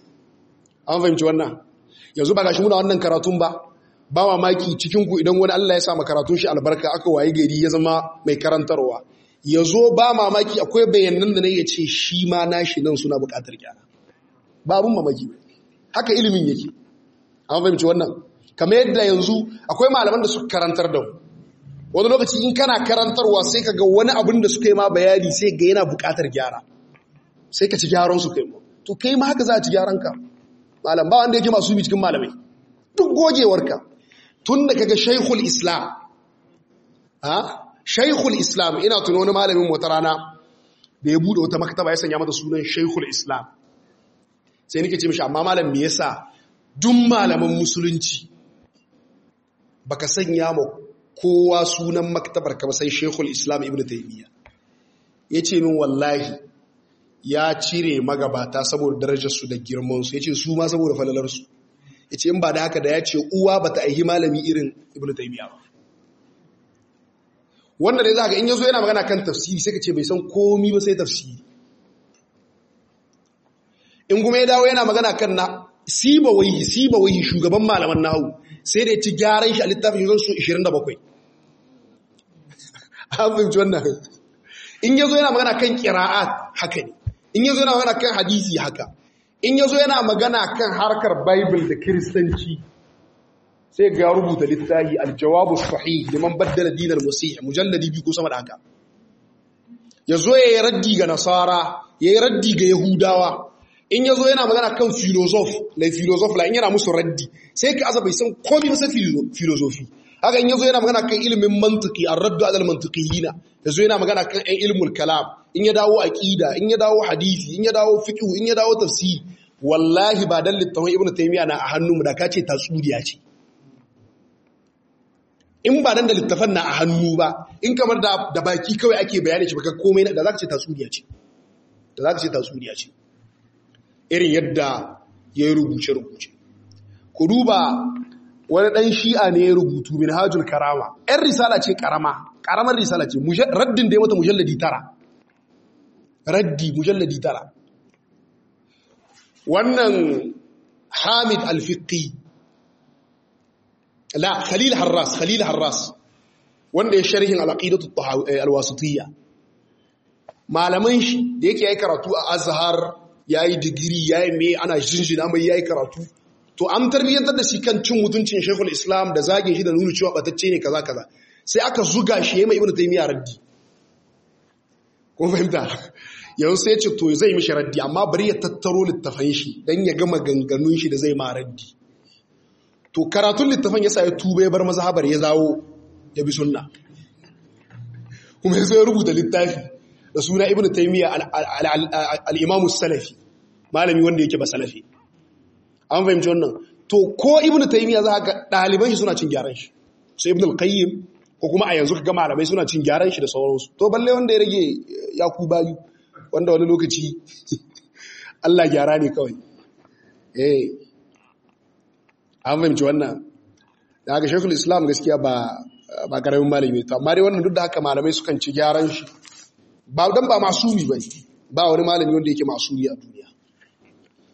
an fahimci wannan yanzu ba gashi muna wannan karatun ba ba mamaki cikinku idan wani Allah ya sa karatun shi albarka aka waye gari ya zama mai karantarwa ya zo ba mamaki akwai bayanan da na ya ce shi ma nashi nan suna bukatar gyara ba abun mamaki haka ilimin yake an fahimci wannan kamar yadda yanzu akwai malaman da suka karantar da mu wani lokaci in kana karantarwa sai ka ga wani abin da suka yi ma bayani sai ga yana bukatar gyara sai ka ci gyaran su kai mu to kai ma haka za a ci gyaran ka malam ba wanda yake masu bi cikin malamai duk gogewarka tun da kaga shaikhul islam ha shaikhul islam ina tuna wani malamin wata rana da ya bude wata maktaba ya sanya mata sunan shaikhul islam sai nake ce mishi amma malam me yasa duk malaman musulunci baka sanya ma kowa sunan maktabar ka ba sai shaikhul islam ibnu taymiya yace min wallahi ya cire magabata saboda darajarsu da girmansu ya ce su ma saboda falalarsu ya ce in ba da haka da ya ce uwa ba ta aihi malami irin ibn taimiyya ba wanda dai za ka in yazo yana magana kan tafsiri sai ka ce bai san komi ba sai tafsiri in kuma ya dawo yana magana kan na siba wai siba wai shugaban malaman nahu sai da ya ci gyaran shi a littafin yanzu su 27 an fahimci wannan in yazo yana magana kan qira'at haka ne in yazo yana magana kan hadisi haka in yazo yana magana kan harkar bible da kristanci sai ga rubuta littafi aljawabu sahih liman baddala dinal musih mujalladi bi ko sama da haka yazo yayi raddi ga nasara yayi raddi ga yahudawa in yazo yana magana kan philosoph la philosoph la in yana musu raddi sai ka asa bai san komai ba sai philosophy haka in yazo yana magana kan ilimin mantiki ar-raddu ala al-mantiqiyina yazo yana magana kan ɗan ilmul kalam in ya dawo aqida in ya dawo hadisi in ya dawo fiqh in ya dawo tafsir wallahi ba dan littafin ibnu taymiya na a hannunmu da kace tatsuriya ce in ba dan da littafan na a hannu ba in kamar da da baki kawai ake bayani shi baka komai da zaka ce tatsuriya ce da zaka ce tatsuriya ce irin yadda ya rubuce rubuce ku duba wani ɗan shi'a ne ya rubutu min hajjul karama ‘yan risala ce karama ƙaramar risala ce raddin da ya mata mujalladi tara raddi mujalladi tara wannan hamid alfiqi la khalil harras khalil harras wanda ya sharhin al'aqidatu alwasitiyya malaman shi da yake yayi karatu a azhar yayi digiri yayi me ana jinjina mai yayi karatu to an tarbiyyantar da shi kan cin mutuncin shekul islam da zagin shi da nuna cewa batacce ne kaza kaza sai aka zuga shi ya mai ibnu taymiya raddi ko fahimta yau sai ce to zai mishi raddi amma bari ya tattaro littafan shi dan ya gama ganganun shi da zai ma raddi to karatun littafan yasa ya tuba ya bar mazhabar ya zawo ya bi sunna kuma ya ya rubuta littafi da suna ibnu taymiya al-imam salafi malami wanda yake ba salafi an fahimci wannan to ko ibnu taymiya za ka daliban shi suna cin gyaran shi sai ibnu al-qayyim ko kuma a yanzu kaga malamai suna cin gyaran shi da sauransu to balle wanda ya rage ya ku bayu wanda wani lokaci Allah gyara ne kawai eh an fahimci wannan da haka shekul islam gaskiya ba ba karamin malami to amma dai wannan duk da haka malamai sukan ci gyaran shi ba dan ba masumi ba ba wani malami wanda yake masumi a duniya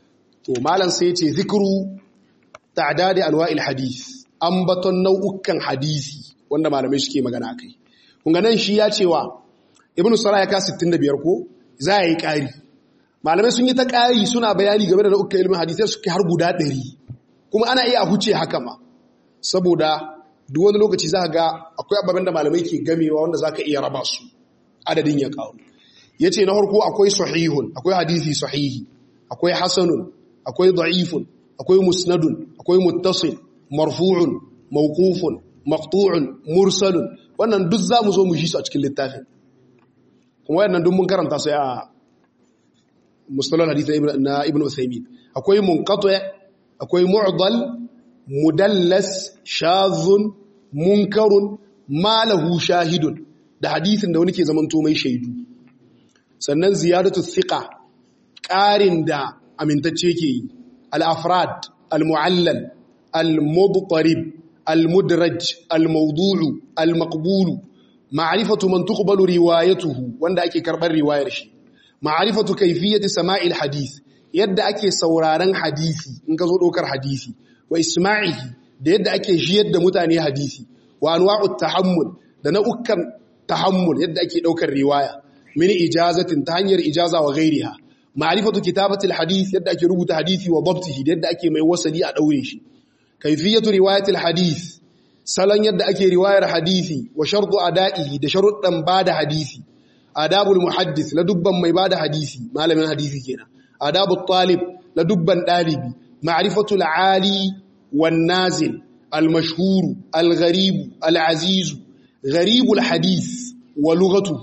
to malam sai ce zikru ta'dadi anwa'il hadith ambaton nau'ukan hadisi wanda malamai suke magana akai kun ga nan shi ya cewa ibnu salah ya ka 65 ko za yi ƙari malamai sun yi ta ƙari suna bayani game da nau'ukan ilimin hadisai suke har guda 100 kuma ana iya huce haka ma saboda duk wani lokaci za ga akwai ababen da malamai ke gamewa wanda za ka iya raba su adadin ya ƙaru ya ce na harko akwai sahihun akwai hadisi sahihi akwai hasanun akwai da'ifun akwai musnadun akwai muttasil marfu'un mawqufun maqtu'un mursalun wannan duk za mu zo mu shi su a cikin littafin kuma wayannan duk mun karanta su a mustalal hadith na ibn usaymin akwai munqati akwai mu'dal mudallas shazun munkarun malahu shahidun da hadisin da wani ke zamanto mai shaidu sannan ziyadatu thiqa ƙarin da amintacce ke yi al-afrad al-mu'allal al-mubtarib al-mudraj al-mawdu'u al-maqbulu ma'rifatu man tuqbalu riwayatuhu wanda ake karbar riwayar shi ma'rifatu kayfiyati sama'il hadith yadda ake sauraron hadisi in ka zo dokar hadisi wa isma'ihi da yadda ake jiyar da mutane hadisi wa anwa'ut tahammul da nau'ukan tahammul yadda ake daukar riwaya min ijazatin ta hanyar ijaza wa ghairiha ma'rifatu kitabatil hadith yadda ake rubuta hadisi wa dabtihi da yadda ake mai wasali a daure shi kayfiyatu riwayatil hadith salon yadda ake riwayar hadisi wa shartu ada'ihi da sharuɗan bada hadisi adabul muhaddis la dubban mai bada hadisi malamin hadisi kenan adabut talib la dubban dalibi ma'rifatul ali wan nazil al mashhur al gharib al aziz gharibul hadis wa lughatu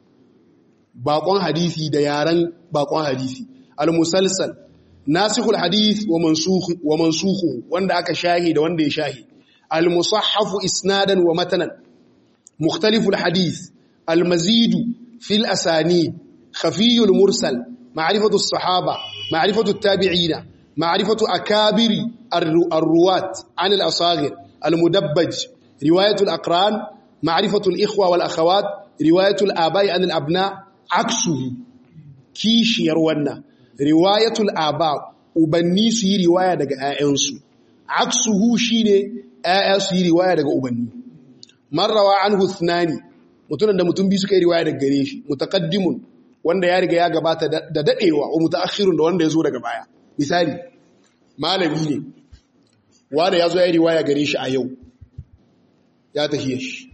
baƙon hadisi da yaran baƙon hadisi al musalsal nasikhul hadith wa mansukh wa mansukhu wanda aka shahi da wanda ya shahi al musahhaf isnadan wa matanan mukhtaliful hadith al mazid fil asanid khafiyul mursal ma'rifatu as-sahaba ma'rifatu at-tabi'ina معرفة أكابر الرواة عن الأصاغر المدبج رواية الأقران معرفة الإخوة والأخوات رواية الآباء عن الأبناء عكسه كيش يروانا رواية الآباء أبني سي رواية دقاء أنسو عكسه شيني آية سي رواية دقاء أبني من روى عنه اثنان mutunan da mutum biyu suka yi riwaya daga gare shi mutaqaddimun wanda ya riga ya gabata da dadewa wa mutaakhirun da wanda ya zo daga baya misali malami ne wanda ya zo ya riwaya gare shi a yau ya tafiye shi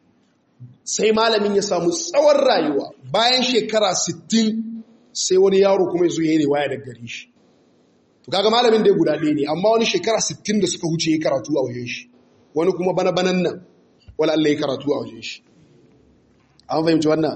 sai malamin ya samu tsawon rayuwa bayan shekara 60 sai wani yaro kuma ya zo ya riwaya daga gare shi to kaga malamin da ya guda ɗaya ne amma wani shekara 60 da suka huce ya karatu a wajen shi wani kuma bana banan nan wala Allah ya karatu a wajen shi an fahimci wannan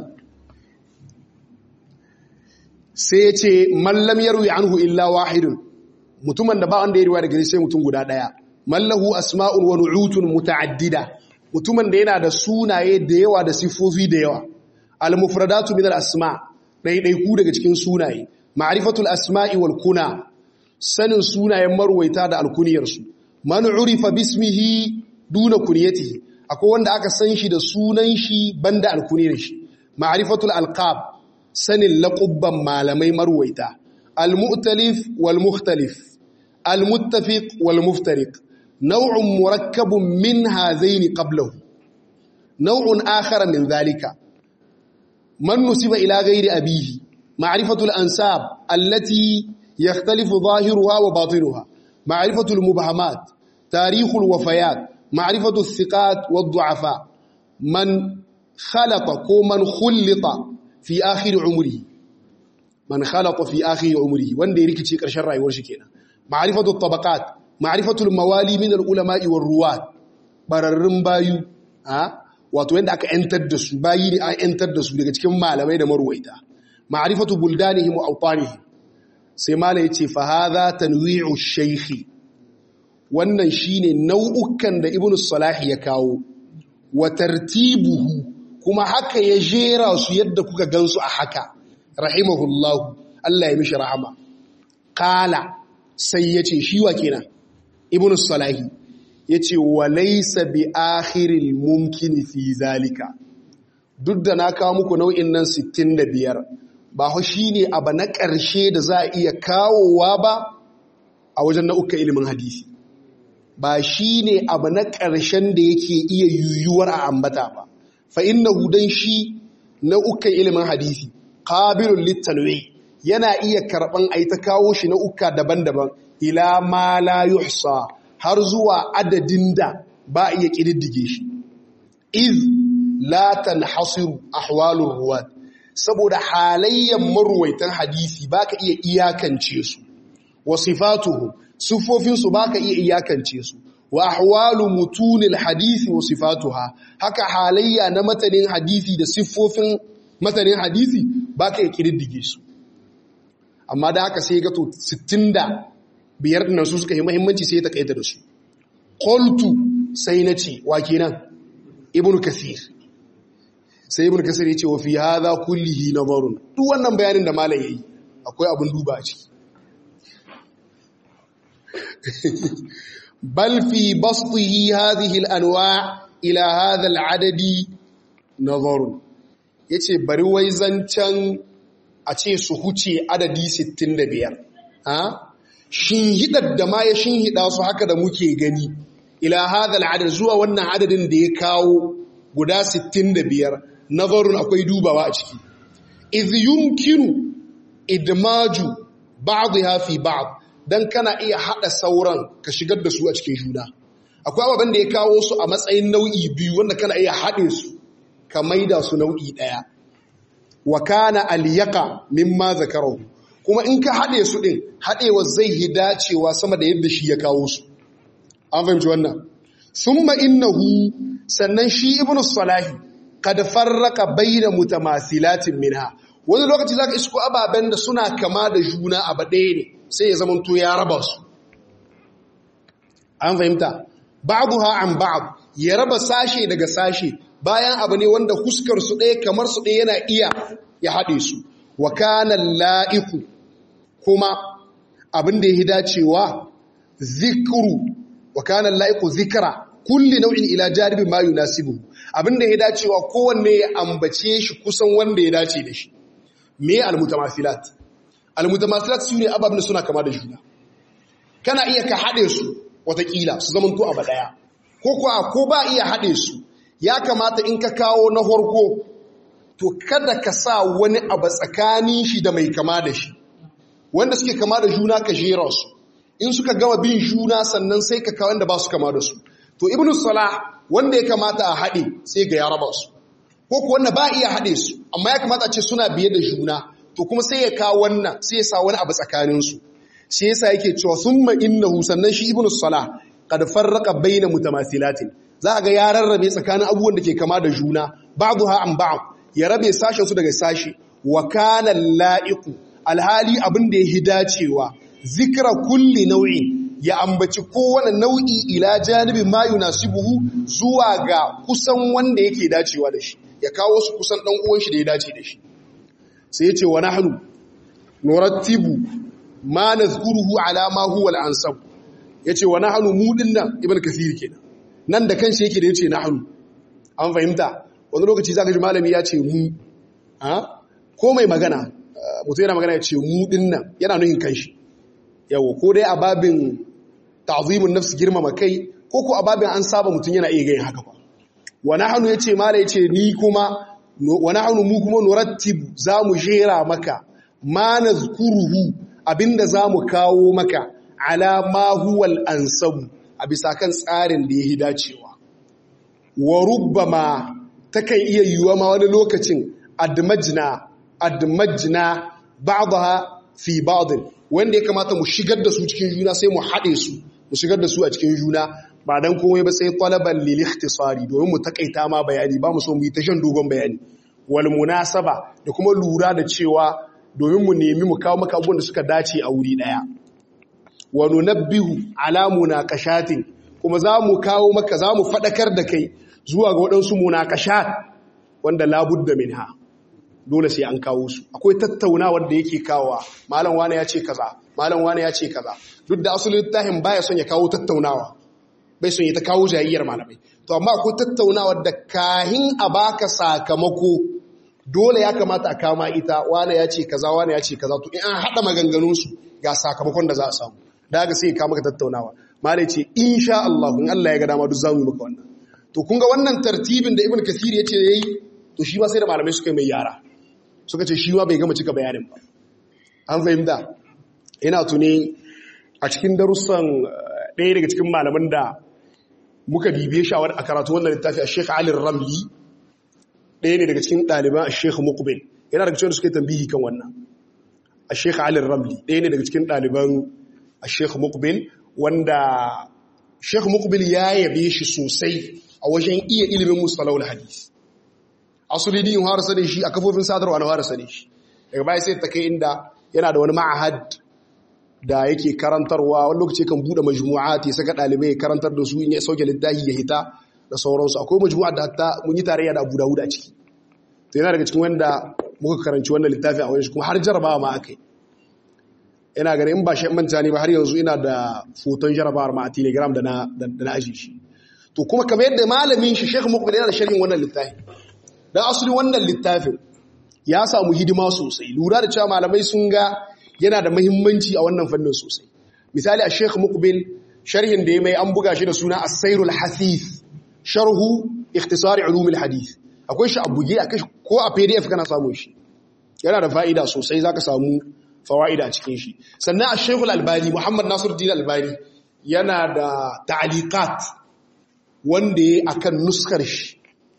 sai ya ce mallam ya ruwi anhu illa wahidun mutumin da ba wanda ya riwaya daga sai mutum guda daya mallahu asma'un wa nu'utun muta'addida mutumin da yana da sunaye da yawa da sifofi da yawa al-mufradatu min al-asma ɗaiɗaiku daga cikin sunaye ma'rifatul asma'i wal kuna sanin sunayen marwaita da alkuniyarsu man urifa bismihi duna kunyatihi akwai wanda aka san shi da sunan shi banda alkuniyar shi ma'rifatul alqab sanin laƙubban malamai marwaita al-mu'talif wal-mukhtalif al-muttafiq wal-muftariq naw'un murakkabun min hazaini qablahu naw'un akhar min dhalika man nusiba ila ghairi abihi ma'rifatu al-ansab allati yakhtalifu zahiruha wa batinuha ma'rifatu al-mubhamat tarikh al-wafayat ma'rifatu al-thiqat wad-du'afa man khalaqa ko man khulita fi akhir umri man khalaqa fi akhir umri wanda ya rikice karshen rayuwar shi kenan ma'rifatu tabaqat ma'rifatu al-mawali min al-ulama'i war-ruwat bararrun bayu ha wato yanda aka entar da su bayi ne an entar da su daga cikin malamai da marwaita ma'rifatu buldanihim wa awtanihim sai malai yace fa hadha tanwi'u shaykhi wannan shine nau'ukan da ibnu salah ya kawo wa tartibuhu kuma haka ya jera su yadda kuka gansu a haka rahimahullahu Allah ya mishi rahama kala sai yace shi wa kenan ibnu salahi yace walaysa bi akhiril mumkin fi zalika duk da na kawo muku nau'in nan 65 ba ho shine abu na ƙarshe da za a iya kawowa ba a wajen nau'ukan ilimin hadisi ba shi ne abu na ƙarshen da yake iya yuyuwar a ambata ba fa inna hudan shi nau'ukan ilimin hadisi qabilul litanwi yana iya karban ai ta kawo shi nau'uka daban-daban ila ma la yuhsa har zuwa adadin da ba iya kididdige shi iz la tanhasiru ahwalur ruwat saboda halayyan marwaitan hadisi baka iya iyakance su wa sifatuhu sifofinsu baka iya iyakance su wa ahwalu mutunil hadisi wa sifatuha haka halayya na matanin hadisi da siffofin matanin hadisi baka iya kididdige su amma da haka sai ga to 60 biyar dinnan su suka yi muhimmanci sai ta kaita da su qultu sai nace wa kenan ibnu kasir sai ibnu kasir yace wa fi hadha kullihi nazarun duk wannan bayanin da malam yayi akwai abun duba a ciki بل في بسطه هذه الأنواع إلى هذا العدد نظر yace bari wai zancen a ce su huce adadi 65 ha shinhidar da ma ya shinhida su haka da muke gani ila hadha al'adad zuwa wannan adadin da ya kawo guda 65 nazarun akwai dubawa a ciki iz yumkinu idmaju ba'dha fi ba'd don kana iya haɗa sauran ka shigar da su a cikin juna akwai ababen da ya kawo su a matsayin nau'i biyu wanda kana iya haɗe su ka maida su nau'i ɗaya wa kana aliyaka mimma zakarahu kuma in ka haɗe su ɗin haɗewa zai yi dacewa sama da yadda shi ya kawo su an fahimci wannan summa innahu sannan shi ibnu salahi kad farraka bayna mutamasilatin minha wani lokaci zaka isko ababen da suna kama da juna a ɗaya ne sai ya zamanto ya raba su an fahimta ba'dha an ba'd ya raba sashe daga sashe bayan abu ne wanda huskar su ɗaya kamar su ɗaya yana iya ya haɗe su wa kana la'iku kuma abin da ya dacewa zikru wa kana la'iku zikra kulli nau'in ila jaribi ma yunasibu abin da ya dacewa kowanne ya ambace shi kusan wanda ya dace da shi me al-mutamathilat almutamasilat su ne ababen suna kama da juna kana iya ka haɗe su watakila su zama to abu ɗaya ko kuwa ko ba iya haɗe su ya kamata in ka kawo na horko to kada ka sa wani abu tsakanin shi da mai kama da shi wanda suke kama da juna ka jera su in suka gama bin juna sannan sai ka kawo wanda ba su kama da su to ibnu salah wanda ya kamata a haɗe sai ga ya raba su ko kuwa wanda ba iya haɗe su amma ya kamata a ce suna biye da juna to kuma sai ya kawo wannan sai ya sa wani abu tsakaninsu shi yasa yake cewa summa innahu sannan shi ibnu salah qad farraqa baina mutamathilatin za ga ya rarrabe tsakanin abubuwan da ke kama da juna ba'daha an ba'd ya rabe sashen su daga sashi wa kana la'iqu alhali abin da ya dacewa zikra kulli nau'in ya ambaci kowane nau'i ila janibi ma yunasibuhu zuwa ga kusan wanda yake dacewa da shi ya kawo su kusan dan uwan shi da ya dace da shi sai ya ce wa nahnu nurattibu ma nazkuruhu ala ma huwa al-ansab yace wa nahnu mu dinnan ibn kathir kenan nan da kanshi yake da yace nahnu an fahimta wani lokaci zaka ji malami ya ce mu ha ko mai magana mutum yana magana ya ce mu dinnan yana nuhin kanshi yawo ko dai a babin ta'zimun nafsi girmama kai ko ko a babin an saba mutum yana iya gayin haka ba wa nahnu yace mala yace ni kuma wa nahnu mu kuma nurattibu zamu jera maka ma nazkuruhu abinda zamu kawo maka ala ma huwal ansabu a bisa kan tsarin da yayi dacewa wa rubbama takan iya yiwuwa ma wani lokacin admajna admajna ba'daha fi ba'd wanda ya kamata mu shigar da su cikin juna sai mu haɗe su mu shigar da su a cikin juna ba dan komai ba sai talaban lil ikhtisari domin mu takaita ma bayani ba mu so mu yi ta shan dogon bayani wal munasaba da kuma lura da cewa domin mu nemi mu kawo maka abubuwan da suka dace a wuri daya wa nunabbihu ala munaqashatin kuma za mu kawo maka za mu fadakar da kai zuwa ga waɗansu munaqashat wanda labudda minha dole sai an kawo su akwai tattaunawar da yake kawowa malam wani ya ce kaza malam wani ya ce kaza duk da asulin littafin baya son ya kawo tattaunawa bai son ya ta kawo jayayyar malamai to amma akwai tattaunawar da kahin a baka sakamako dole ya kamata a kama ita wani ya ce kaza wani ya ce kaza to in an haɗa maganganunsu ga sakamakon da za a samu da haka sai ka maka tattaunawa malai ce insha Allah in Allah ya ga dama duk zamu yi maka wannan to kun ga wannan tartibin da ibn kathir ya ce yayi to shi ma sai da malamai suka yi mai yara suka ce shi ma bai gama cika bayanin ba an fahimta ina tuni a cikin darussan ɗaya daga cikin malaman da muka bibiye shawar a karatu wannan littafi a Sheikh Ali Ramli ɗaya ne daga cikin ɗaliban a Sheikh Muqbil yana daga cikin da suka yi tambihi kan wannan a Sheikh Ali Ramli ɗaya ne daga cikin ɗaliban a Sheikh Muqbil wanda Sheikh Muqbil ya yabe shi sosai a wajen iya ilimin musalawul hadis asuli din har sane shi a kafofin sadarwa na har sane shi daga baya sai ta kai inda yana da wani ma'ahad da yake karantarwa wani lokaci kan bude majmu'at ya saka dalibai ya karantar da su in ya sauke littafi ya hita da sauransu akwai majmu'at da hatta mun yi tarayya da Abu Dawud a ciki to yana daga cikin wanda muka karanci wannan littafi a wajen kuma har jarabawa ma akai ina ganin in ba shi manta ne ba har yanzu ina da foton jarabawar ma a telegram da na da na aji shi to kuma kamar yadda malamin shi Sheikh Muqbil yana da sharhin wannan littafi dan asali wannan littafin ya samu hidima sosai lura da cewa malamai sun ga yana da muhimmanci a wannan fannin sosai misali a Sheikh Muqbil sharhin da ya mai an buga shi da suna As-Sairul Hasith sharhu ikhtisari ulum al-hadith akwai shi a buge akai ko a PDF kana samu shi yana da fa'ida sosai zaka samu fawaida a cikin shi sannan a Sheikh Al-Albani Muhammad Nasiruddin Al-Albani yana da ta'liqat wanda ya akan nuskar shi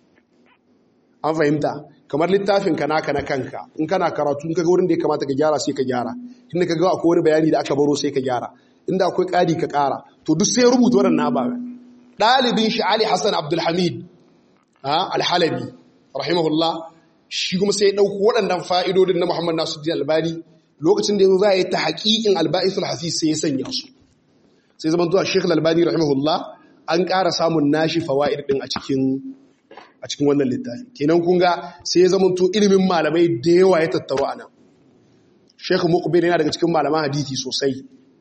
an fahimta kamar littafin ka naka na kanka in kana karatu in kaga wurin da ya kamata ka gyara sai ka gyara inda ka ga akwai wani bayani da aka baro sai ka gyara inda akwai ƙari ka ƙara to duk sai rubuta waɗannan ababen ɗalibin shi Ali Hassan Abdulhamid Al-Halabi rahimahullah shi kuma sai ya ɗauko waɗannan fa'idodin na Muhammad Nasiruddin Albani lokacin da yanzu za a yi ta haƙiƙin alba'isul hasis sai ya sanya su sai zaman zuwa Sheikh Albani rahimahullah an ƙara samun nashi fawaid ɗin a cikin a cikin wannan littafi kenan kun ga sai ya zama to ilimin malamai da yawa ya tattaro a nan Sheikh Muqbil yana daga cikin malaman hadisi sosai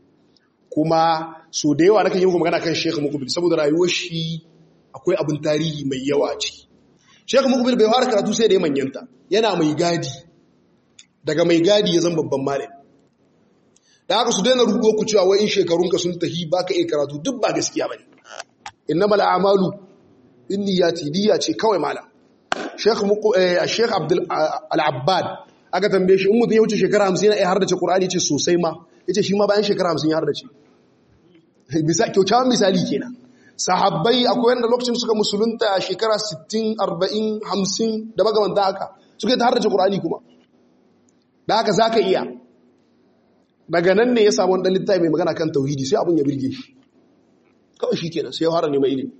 kuma so da yawa nakan yi muku magana kan Sheikh Muqbil saboda rayuwar shi akwai abin tarihi mai yawa a ciki Sheikh Muqbil bai fara karatu sai da ya manyanta yana mai gadi daga mai gadi ya zama babban malami da haka su daina rubuto ku cewa wai in shekarunka sun tahi baka iya karatu duk ba gaskiya bane innamal a'malu binniyati niyya ce kawai malam Sheikh Sheikh Abdul Al-Abbad aka tambaye shi in mutum ya wuce shekara 50 yana iya hardace Qur'ani ce sosai ma yace shi ma bayan shekara 50 ya hardace bisa kyaukyawan misali kenan sahabbai akwai wanda lokacin suka musulunta a shekara 60 40 50 da magamanta haka suka yi ta hardace Qur'ani kuma da haka zaka iya daga nan ne ya samu wani littafi mai magana kan tauhidi sai abun ya birge shi kawai shi kenan sai ya fara neman ilimi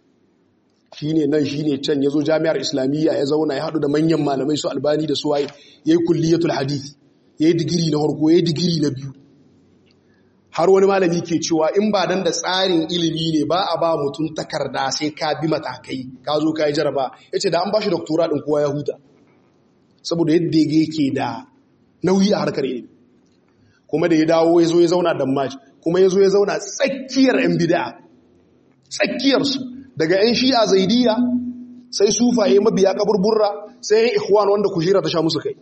shi ne nan shi ne can ya zo jami'ar islamiyya ya zauna ya haɗu da manyan malamai su albani da su waye ya yi kulliyatul hadith ya yi digiri na harko ya yi digiri na biyu har wani malami ke cewa in ba dan da tsarin ilimi ne ba a ba mutum takarda sai ka bi matakai ka zo ka yi jaraba ya ce da an ba shi doktora ɗin kowa ya huta saboda yadda yake da nauyi a harkar ilimi kuma da ya dawo ya zo ya zauna dammaci kuma ya zo ya zauna tsakiyar 'yan bida tsakiyarsu daga 'yan shi'a zaidiya sai sufaye mabiya kaburburra sai 'yan ikhwan wanda kujera ta sha musu kai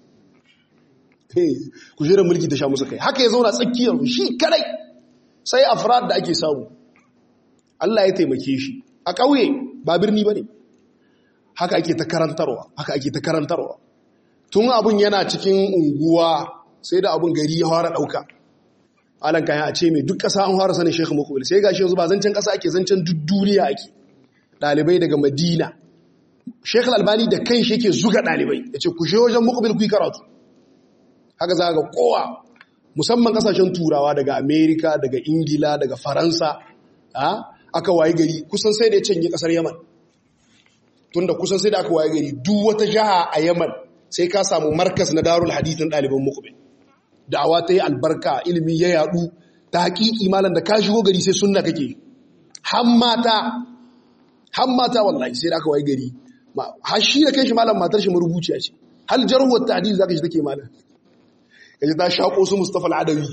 kujerar mulki ta sha musu kai haka ya zauna tsakiyarsu shi kadai sai afrad da ake samu Allah ya taimake shi a ƙauye ba birni ba ne haka ake ta karantarwa haka ake ta karantarwa tun abun yana cikin unguwa sai da abun gari ya fara ɗauka alan kayan a ce mai duk ƙasa an fara sanin shekhu mukbil sai gashi yanzu ba zancen ƙasa ake zancen duk duniya ake ɗalibai daga madina shekhu albani da kan shi yake zuga ɗalibai ya ce ku wajen mukbil ku yi karatu haka za ga kowa musamman ƙasashen turawa daga amerika daga ingila daga faransa aka waye gari kusan sai da ya canje ƙasar yaman tunda kusan sai da aka waye gari duk wata jiha a yaman sai ka samu markas na darul hadithin ɗaliban mukbil da'awa ta yi albarka ilimi ya yadu ta haƙiƙi malam da ka shigo gari sai sunna kake hammata hammata wallahi sai da aka waye gari har shi da kanshi malam matar shi marubuciya ce hal jarhuwar ta'dil zaka shi take malam kaje ta shako su Mustafa al-Adawi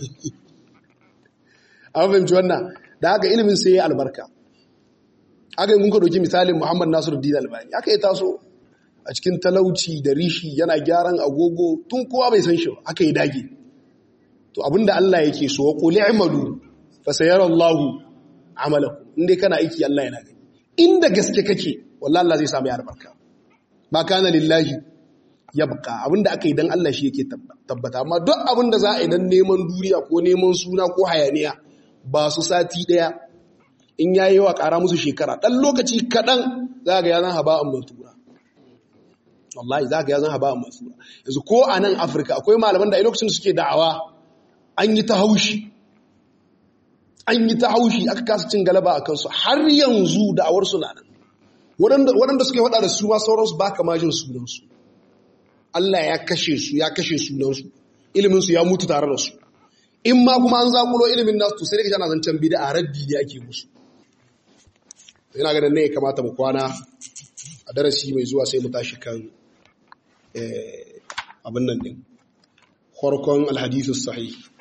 an fahimci wannan da haka ilimin sai ya albarka aka yi mun ka ɗauki misalin Muhammad Nasiruddin Albani aka yi taso a cikin talauci da rishi yana gyaran agogo tun kowa bai san shi aka yi dage to abinda Allah yake so wa qul i'malu fa sayarallahu amalakum inda kana aiki Allah yana gani inda gaske kake wallahi Allah zai samu ya albarka ma kana lillahi yabqa abinda aka yi dan Allah shi yake tabbata amma duk abinda za a yi dan neman duniya ko neman suna ko hayaniya ba su sati daya in yayi wa ƙara musu shekara dan lokaci kadan za ga ya zan haba'an mansura wallahi za ga ya zan haba'an mansura yanzu ko a nan Afirka akwai malaman da a lokacin suke da'awa an yi ta haushi an yi ta haushi aka kasa cin galaba a kansu har yanzu da'awar su na nan waɗanda suka faɗa da su ma sauransu ba ka majin sunansu Allah ya kashe su ya kashe sunansu iliminsu ya mutu tare da su in ma kuma an zakulo ilimin nasu to sai da kana zancen bida a raddi ne ake musu yana ganin ne ya kamata mu kwana a darasi mai zuwa sai mu tashi kan abin nan din farkon alhadisu sahih